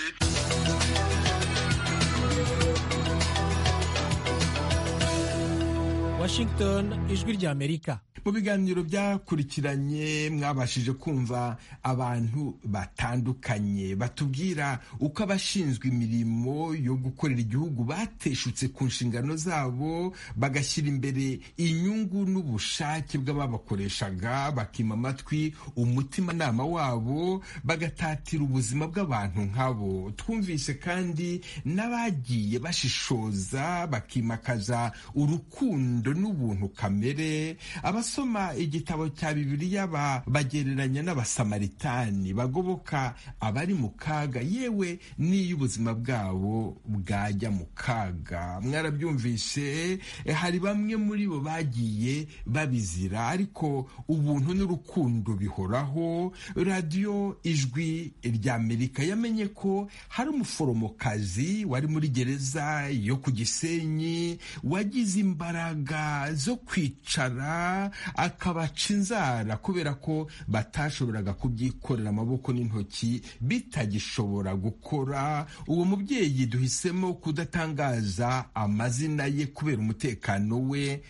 Washington ijwi ry'Amerika mu biganiro byakurikiranye mwabashije kumva abantu batandukanye batubwira uko abashinzwe imirimo yo gukorera igihugu bateshutse ku nshingano zabo bagashyira imbere inyungu n'ubushake bw'ababakoreshaga bakima amatwi umutimanama wabo bagatatira ubuzima bw'abantu nk'abo twumvise kandi n'abagiye bashishoza bakimakaza urukundo n'ubuntu kamere abasoma igitabo cya bibiliya bagereranya n'abasamaritani bagoboka abari mu kaga yewe n'iyo ubuzima bwabo bwajya mu kaga mwarabyumvise hari bamwe muri bo bagiye babizira ariko ubuntu n'urukundo bihoraho radiyo ijwi ry'amerika yamenye ko hari umuforomokazi wari muri gereza yo ku gisenyi wagize imbaraga zo kwicara akabaca inzara kubera ko batashoboraga kubyikorera amaboko n'intoki bitagishobora gukora uwo mubyeyi duhisemo kudatangaza amazina ye kubera umutekano we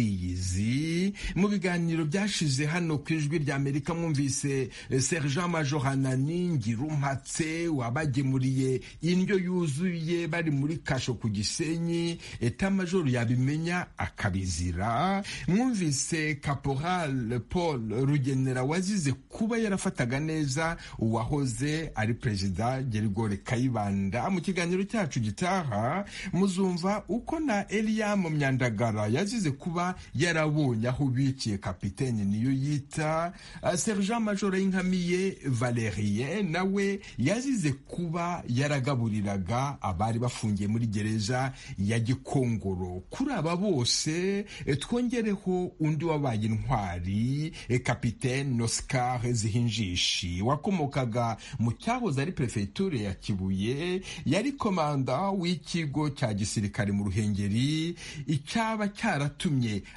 ariyizi mu biganiro byashize hano ku ijwi ry'amerika mwumvise sergent major hanani ngirumpatse wabagemuriye indyo yuzuye bari muri kasho ku gisenyi eta major yabimenya akabizira mwumvise caporal paul rugenera wazize kuba yarafataga neza uwahoze ari perezida gerigore kayibanda mu kiganiro cyacu gitaha muzumva uko na eliyamu myandagara yazize kuba yarabonye aho biciye kapitene niyo yita sergent major y'inkamiye valerien nawe yazize kuba yaragaburiraga abari bafungiye muri gereza ya gikongoro kuri aba bose twongereho undi wabaye intwari kapitene oscar zihinjishi wakomokaga mu cyahoze ari perefegiture ya kibuye yari komanda w'ikigo cya gisirikare mu ruhengeri icyaba cyaratu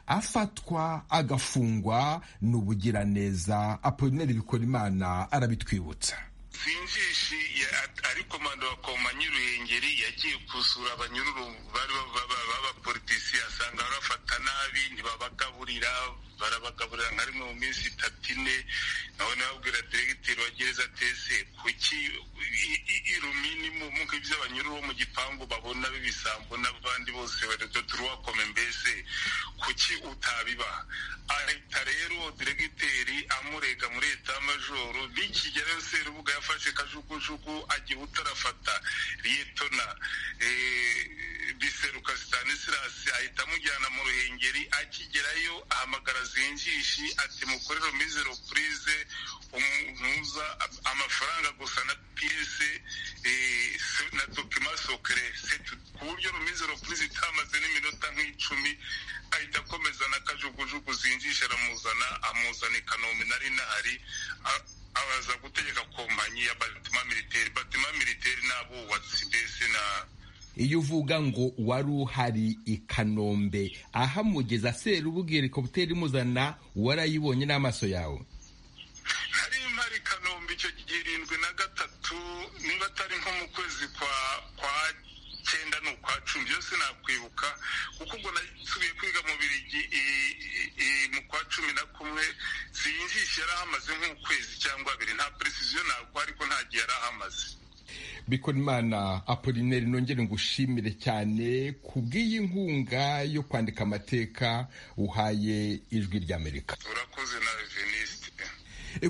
afatwa agafungwa n'ubugiraneza apolineri bikorimana arabitwibutsa sinjishi ari komanda wa komanyi ruhengeri yagiye gusura abanyururu b'abapolitisi asanga barafata nabi ntibabagaburira barabagaburira nka rimwe mu minsi itatu ine nawe nababwira diregiteri wa gereza tese kuki irumini mu ibyo abanyururu bo mu gipangu babona b'ibisambo n'abandi bose barerwa turuwakome mbese kuki utabiba ahita rero diregiteri amurega muri etamajoro bikigera serubuga yafashe kajugujugu agiye utarafata riyetona biseruka sitanisirasi ahita amujyana mu ruhengeri akigerayo ahamagara zinjishi ati mukorero mizero purize umuza amafaranga gusa na piyese na dokima sokere ku buryo rumizero purize itamaze n'iminota nk'icumi ahita akomeza na kajugujugu zinjisha aramuzana amuzana i kanombe nari nahari abaza gutegeka kompanyi ya batima militeri batima militeri n'abubatsi mbese na iyo uvuga ngo wari uhari i kanombe ahamugeza serubuga helikopiteri imuzana warayibonye n'amaso yawe nari mpari kanombe niba atari nko mu kwezi kwa kwa cyenda ni ukwa cumi byose nakwibuka kuko ubwo nasubiye kwiga mu birigi mu kwa cumi na kumwe sinjishe yari ahamaze nk'ukwezi cyangwa abiri nta peresiziyo ntabwo ariko nta gihe yari ahamaze bikorimana apolineri nongere ngushimire cyane ku bw'iyi nkunga yo kwandika amateka uhaye ijwi ry'amerika urakoze na venisite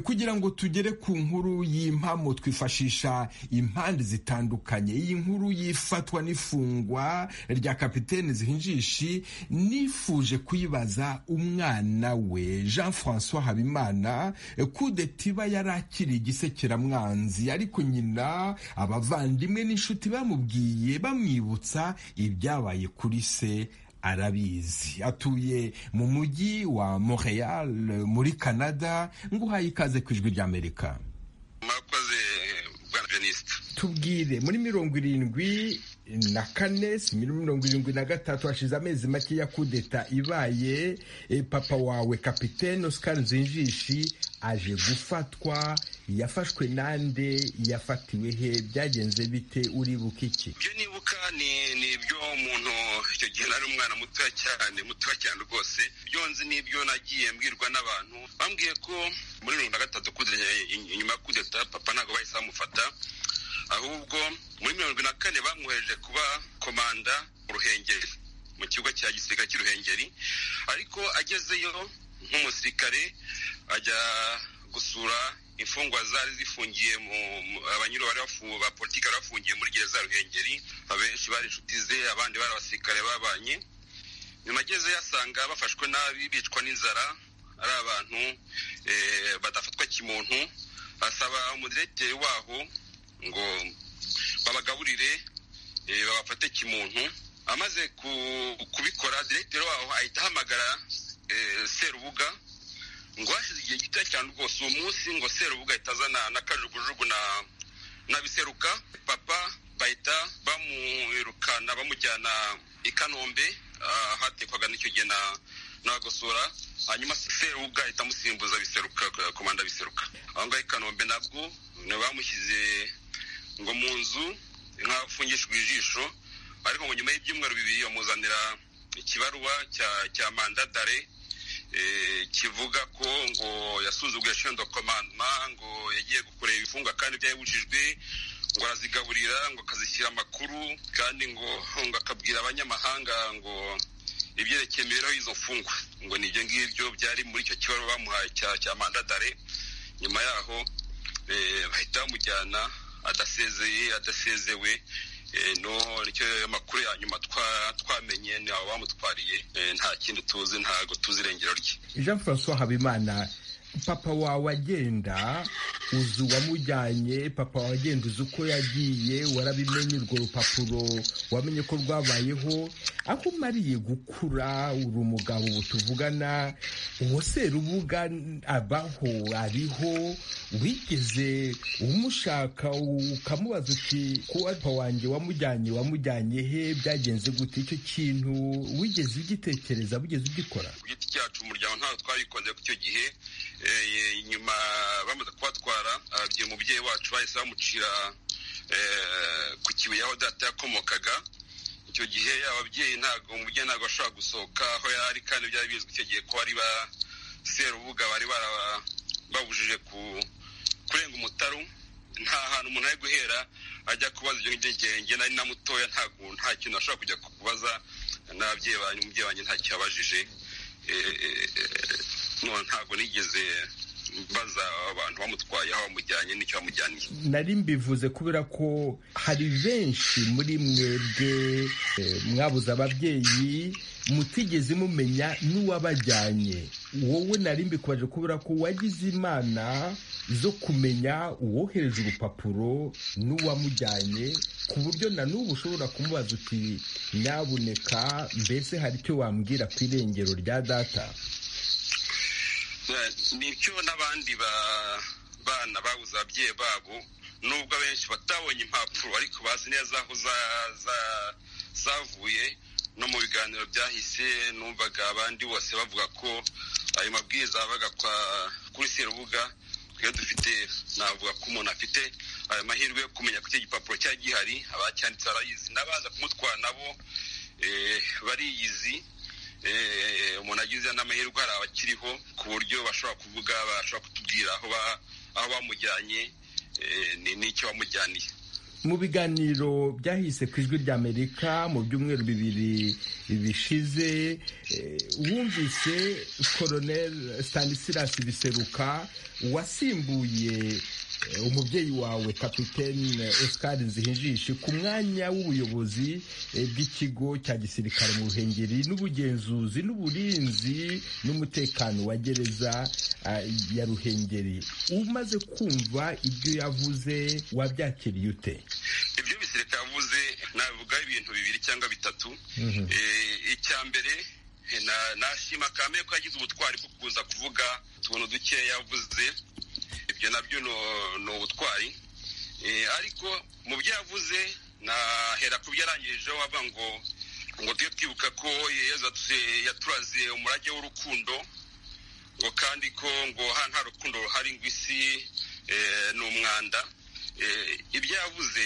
kugira ngo tugere ku nkuru y'impamo twifashisha impande zitandukanye iyi nkuru yifatwa n'ifungwa rya kapitene zihinjishi nifuje kuyibaza umwana we jean francois habimana kudeta iba yari akiri igisekeramwanzi ariko nyina abavandimwe n'inshuti bamubwiye bamwibutsa ibyabaye kuri se arabizi atuye mu mujyi wa Montreal muri canada nguhaye ikaze ku ijwi ry'amerika mwakoze bwa jenisite tubwire muri mirongo irindwi na kane si muri mirongo irindwi na gatatu hashize amezi make ya kudeta ibaye e, papa wawe kapitene oscar nzinjishi aje gufatwa yafashwe nande yafatiwe he byagenze bite uribuka iki ibyo nibuka ni ibyo umuntu icyo gihe nari umwana mutoya cyane mutoya cyane rwose ibyo nzi ni ibyo nagiye mbwirwa n'abantu bambwiye ko muri mirongo na gatatu kudeta inyuma ya kudeta papa ntabwo bahise bamufata ahubwo muri mirongo na kane bamwohereje kuba komanda mu ruhengeri mu kigo cya gisirikare cy'uruhengeri ariko agezeyo nk'umusirikare ajya gusura imfungwa zari zifungiye abanyuru ba politiki bari bafungiye muri gereza ruhengeri abenshi bari inshuti ze abandi bari abasirikare babanye nyuma ageze yasanga bafashwe nabi bicwa n'inzara ari abantu badafatwa kimuntu asaba umudiregiteri waho ngo babagaburire babafate kimuntu amaze kubikora diregiteri waho ahita ahamagara serubuga ngo hashize igihe gitoya cyane rwose uwo munsi ngo serubuga ahita azana n'akajugujugu n'abiseruka papa bahita bamwirukana bamujyana i kanombe hatekwaga n'icyo gihe n'abagosora hanyuma serubuga ahita amusimbuza biseruka komanda biseruka aho ngaho i kanombe nabwo bamushyize ngo mu nzu nk'afungishijwe ijisho ariko ngo nyuma y'ibyumweru bibiri bamuzanira ikibaruwa cya manda dare kivuga ko ngo yasuzuguye shendo komandoma ngo yagiye gukorera ibifunga kandi byayibujijwe ngo arazigaburira ngo akazishyira amakuru kandi ngo akabwira abanyamahanga ngo ibyerekeye imibereho y'izo mfungwa ngo ni ibyo ngibyo byari muri icyo kibaruwa bamuhaye cya manda dare nyuma yaho bahita bamujyana adasezeye adasezewe no nicyo amakuru ya nyuma twamenye ni abo bamutwariye nta kindi tuzi ntabwo tuzi irengero rye jean francois habimana papa wawe agenda uzi uwamujyanye papa wawe agenda uzi uko yagiye warabimenye urwo rupapuro wamenye ko rwabayeho aho umariye gukura uri umugabo ubu tuvugana uwo serubuga abaho ariho wigeze umushaka ukamubaza uti ko papa wanjye wamujyanye wamujyanye he byagenze gute icyo kintu wigeze ugitekereza wigeze ugikora ku giti cyacu umuryango ntabwo twabikunze ku icyo gihe nyuma bamaze kubatwara ababyeyi umubyeyi wacu bahise bamucira ku kibuye aho data yakomokaga icyo gihe ababyeyi ntabwo umubyeyi ntabwo ashobora gusohoka aho yari kandi byari bizwi icyo gihe ko bari ba serubuga bari babujije kurenga umutaru nta hantu umuntu ari guhera ajya kubaza ibyo ngibyo ngenge nari na mutoya nta kintu ashobora kujya kubaza n'ababyeyi banyu umubyeyi wanjye nta cyabajije ntabwo nigeze mbaza abantu bamutwaye aho bamujyanye n'icyo bamujyaniye nari mbivuze kubera ko hari benshi muri mwebwe mwabuze ababyeyi mutigeze mumenya n'uwabajyanye wowe nari mbikwaje kubera ko wagize imana zo kumenya uwohereje urupapuro n'uwamujyanye ku buryo na n'ubu ushobora kumubaza uti nyabuneka mbese hari icyo wambwira ku irengero rya data ni icyo n'abandi bana babuze ababyeyi babo nubwo abenshi batabonye impapuro ariko bazi neza aho zavuye no mu biganiro byahise numvaga abandi bose bavuga ko ayo mabwiriza yabaga kuri serubuga twebwe dufite navuga ko umuntu afite ayo mahirwe yo kumenya ko icyo gipapuro cyari gihari abacyanditse barayizi n'abaza kumutwara nabo bariyizi umuntu agize n'amahirwe hari abakiriho ku buryo bashobora kuvuga bashobora kutubwira aho bamujyanye n'icyo bamujyaniye mu biganiro byahise ku ijwi ry'amerika mu byumweru bibiri bishize wumvise koronel stanisirasi biseruka wasimbuye umubyeyi wawe kapitene Oscar zihinjishi ku mwanya w'ubuyobozi bw'ikigo cya gisirikare mu ruhengeri n'ubugenzuzi n'uburinzi n'umutekano wa gereza ya ruhengeri umaze kumva ibyo yavuze wabyakiriye ute ibyo bisirikare yavuze navuga ibintu bibiri cyangwa bitatu icya mbere nashima kame ko yagize ubutwari bwo kuza kuvuga utuntu dukeya yavuze ibyo nabyo ni ubutwari ariko mu byo yavuze nahera ku byo yarangijeho avuga ngo ngo tujye twibuka ko yaturaze umurage w'urukundo ngo kandi ko ngo hano nta rukundo ruhari ngo isi ni umwanda ibyo yavuze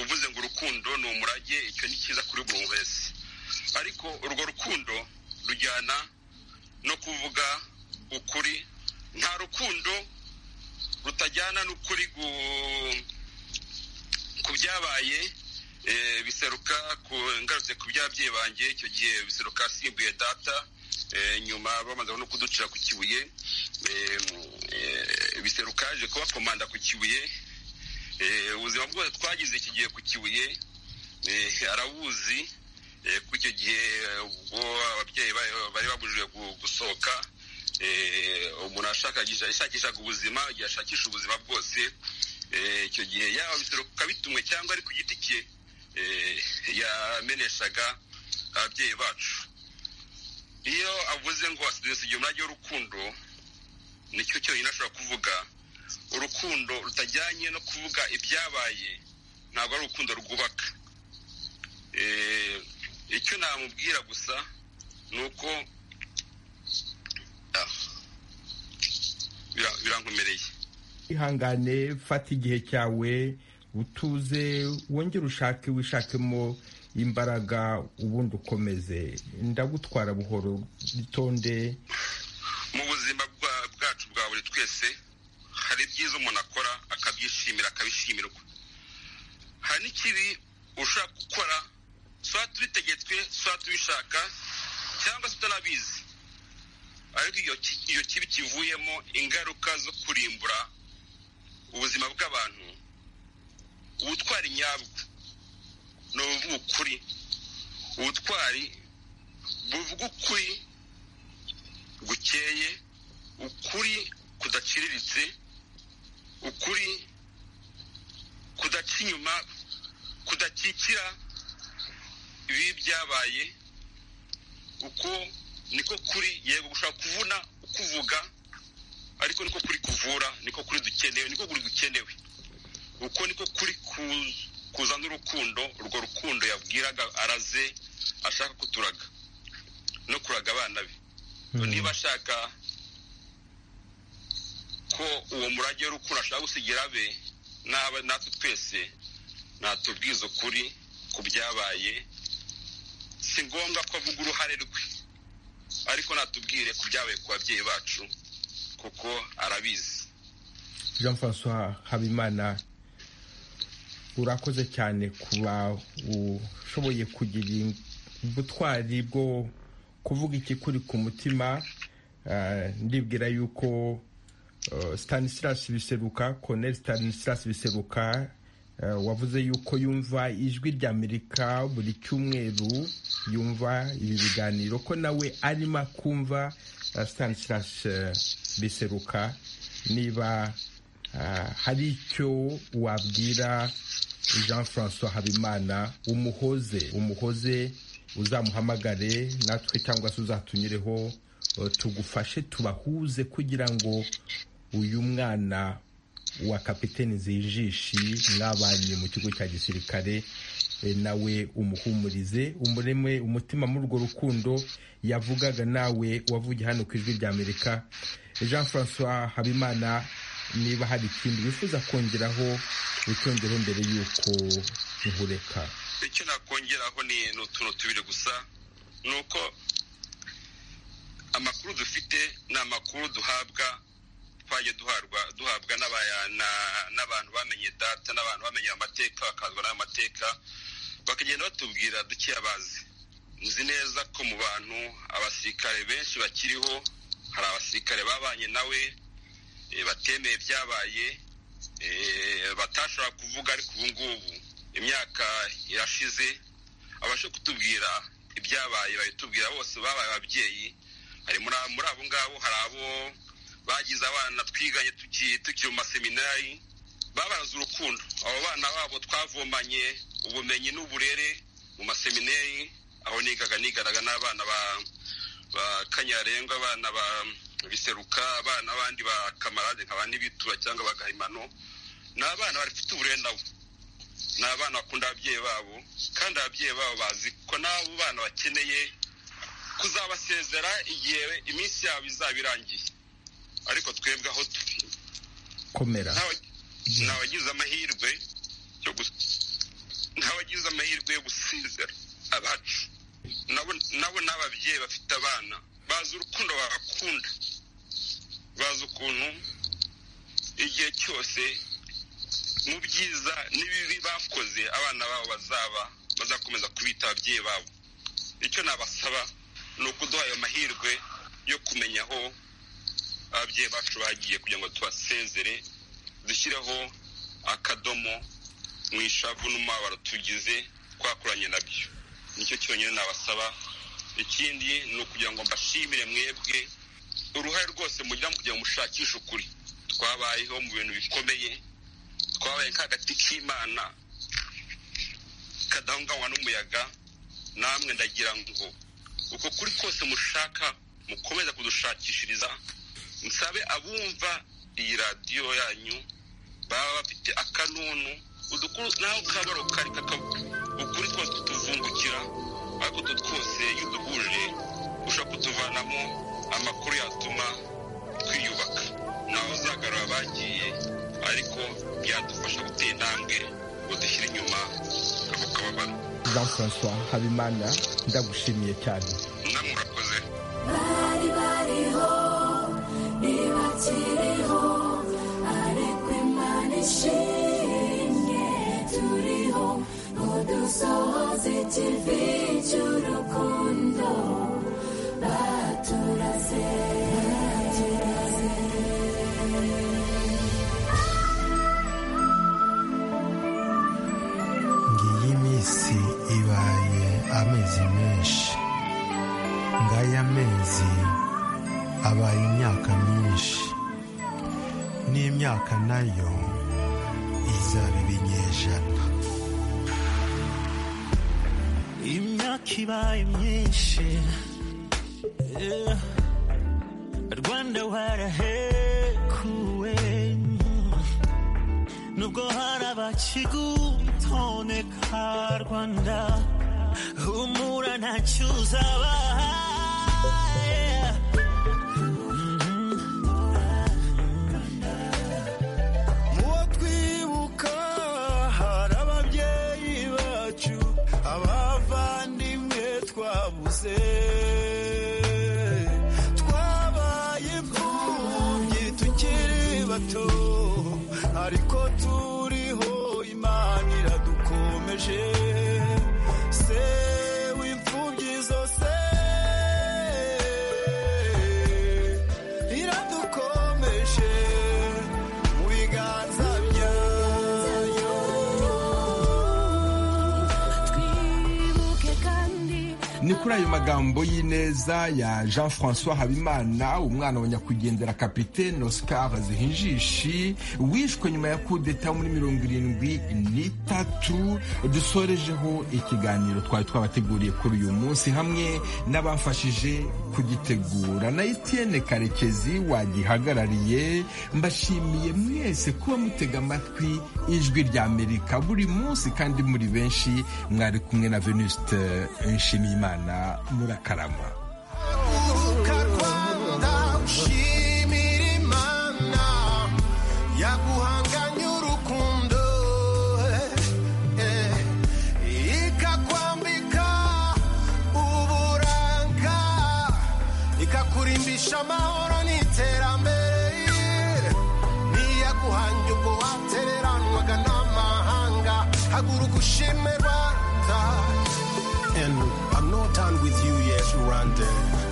uvuze ngo urukundo ni umurage icyo ni cyiza kuri buri wese ariko urwo rukundo rujyana no kuvuga ukuri nta rukundo rutajyana n'ukuri ku byabaye biseruka ngarutse ku by'ababyeyi banjye icyo gihe biseruka asimbuye data nyuma bamaze no kuducira ku kibuye biseruka yaje kubakomanda ku kibuye ubuzima bwose twagize iki gihe ku kibuye arabuzi ku icyo gihe ubwo ababyeyi bari babujijwe gusohoka umuntu ashakishaga ubuzima igihe ashakisha ubuzima bwose icyo gihe yaba biseruka bitumwe cyangwa ari ku giti cye yameneshaga ababyeyi bacu iyo avuze ngo wasize igihe umwanya w'urukundo nicyo cyonyine ashobora kuvuga urukundo rutajyanye no kuvuga ibyabaye ntabwo ari urukundo rwubaka icyo namubwira gusa ni uko birankomereye ihangane fata igihe cyawe utuze wongere ushake wishakemo imbaraga ubundi ukomeze ndagutwara buhoro bitonde mu buzima bwacu bwa buri twese hari ibyiza umuntu akora akabyishimira akabishimirwa hari n'ikibi ushaka gukora saa tubitegetswe saa tubishaka cyangwa se utanabizi ariko iyo kibi kivuyemo ingaruka zo kurimbura ubuzima bw'abantu ubutwari nyabwo ni ubuvuga ukuri ubutwari buvuga ukuri gukeye ukuri kudaciriritse ukuri kudaca inyuma kudakikira ibibi byabaye uko niko kuri yego gushaka kuvuna ukuvuga ariko niko kuri kuvura niko kuri dukenewe niko kuri dukenewe uko niko kuri kuzana urukundo urwo rukundo yabwiraga araze ashaka kuturaga no kuraga abana be niba ashaka ko uwo murage w'urukundo ashaka gusigira abe natwe twese natubwiza ukuri ku byabaye si ngombwa ko avuga uruhare rwe ariko natubwire ku byabaye ku babyeyi bacu kuko arabizi jean francois habimana urakoze cyane kuba ushoboye kugira ubutwari bwo kuvuga ikikuri ku mutima ndibwira yuko stanisirasi biseruka koneri stanisirasi biseruka wavuze yuko yumva ijwi ry'amerika buri cyumweru yumva ibi biganiro ko nawe arimo kumva stanislas biseruka niba hari icyo wabwira jean francois habimana umuhoze umuhoze uzamuhamagare natwe cyangwa se uzatunyureho tugufashe tubahuze kugira ngo uyu mwana wa kapitene zijishi mwabanye mu kigo cya gisirikare nawe umuhumurize umureme umutima muri urwo rukundo yavugaga nawe wavugiye hano ku ijwi ry'amerika jean francois habimana niba hari ikindi wifuza kongeraho witondeho mbere y'uko muhureka icyo nakongeraho ni ni utuntu tubiri gusa ni uko amakuru dufite ni amakuru duhabwa twagiye duhabwa n'abantu bamenye data n'abantu bamenye amateka bakazwa n'amateka bakagenda batubwira duke abazi nzi neza ko mu bantu abasirikare benshi bakiriho hari abasirikare babanye nawe batemeye ibyabaye batashobora kuvuga ariko ubu ngubu imyaka irashize abashe kutubwira ibyabaye babitubwira bose babaye ababyeyi hari muri abo ngabo hari abo bagize abana twiganye tukiri mu maseminari babaraze urukundo abo bana babo twavomanye ubumenyi n'uburere mu maseminari aho nigaga nigaraga n'abana ba kanyarenga abana ba biseruka abana bandi ba kamarade nkaba n'ibitura cyangwa bagahimano ni abana bafite uburere nabo ni abana bakunda ababyeyi babo kandi ababyeyi babo bazi ko n'abo bana bakeneye kuzabasezera igihe iminsi yabo izaba irangiye ariko twebwe aho turi komera ntawagize amahirwe yo ntawagize amahirwe yo gusezera abacu nabo ni ababyeyi bafite abana bazi urukundo bagakunda bazi ukuntu igihe cyose mu byiza n'ibibi bakoze abana babo bazaba bazakomeza kubita ababyeyi babo icyo nabasaba ni ukuduha ayo mahirwe yo kumenya aho ababyeyi bacu bagiye kugira ngo tubasezere dushyireho akadomo mu ishavu n'umubabaro tugize twakoranye nabyo nicyo cyonyine nabasaba ikindi ni ukugira ngo mbashimire mwebwe uruhare rwose mugira mu kugira ngo mushakishe ukuri twabayeho mu bintu bikomeye twabaye nk'agati k'imana kadahunganywa n'umuyaga namwe ndagira ngo uko kuri kose mushaka mukomeza kudushakishiriza musabe abumva iyi radiyo yanyu baba bafite akanunu udukuru naho kabaro kari ukuri twose tutuvungukira ariko utwo twose iyo uduhuje ushobora kutuvanamo amakuru yatuma twiyubaka ntawe uzagarura abagiye ariko byadufasha gutera intambwe ngo dushyire inyuma ako kababaro jean francois habimana ndagushimiye cyane namwe urakoze bari bariho ntibakiriho ariko imana ishimye turiho ngo dusohoze ikivi cy'urukundo baturaze ngiyi iminsi ibaye amezi menshi ngaya amezi abaye imyaka myinshi n'imyaka nayo izaba ibinyejana imyaka ibaye myinshi yeah. rwanda warahekuwe nubwo hari abakigutoneka rwanda humura ntacyo uzabaha yeah. Mhm. muwo twibuka hari ababyeyi bacu abavandimwe twabuze twabaye imfubyi tukiri bato ariko turiho imana iradukomeje se w'imfubyi zose iradukomeje mu biganza byayo twibuke kandi ni kuri ayo magambo y'ineza ya jean francois habimana umwana wa nyakwigendera kapitene oscar zihinjishi wishwe nyuma ya kudeta muri mirongo irindwi n'itatu dusorejeho ikiganiro twari twabateguriye kuri uyu munsi hamwe n'abafashije kugitegura na etienne karekezi wagihagarariye mbashimiye mwese kuba mutega amatwi ijwi rya amerika buri munsi kandi muri benshi mwari kumwe na venuste nshimiyimana imana murakarama urubuga rwanda ushimira imana ikakurimbisha amahoro n'iterambere niya guhanga ubwo watereranwaga n'amahanga haguruka ushime rwanda And I'm not done with you yet, Rwanda.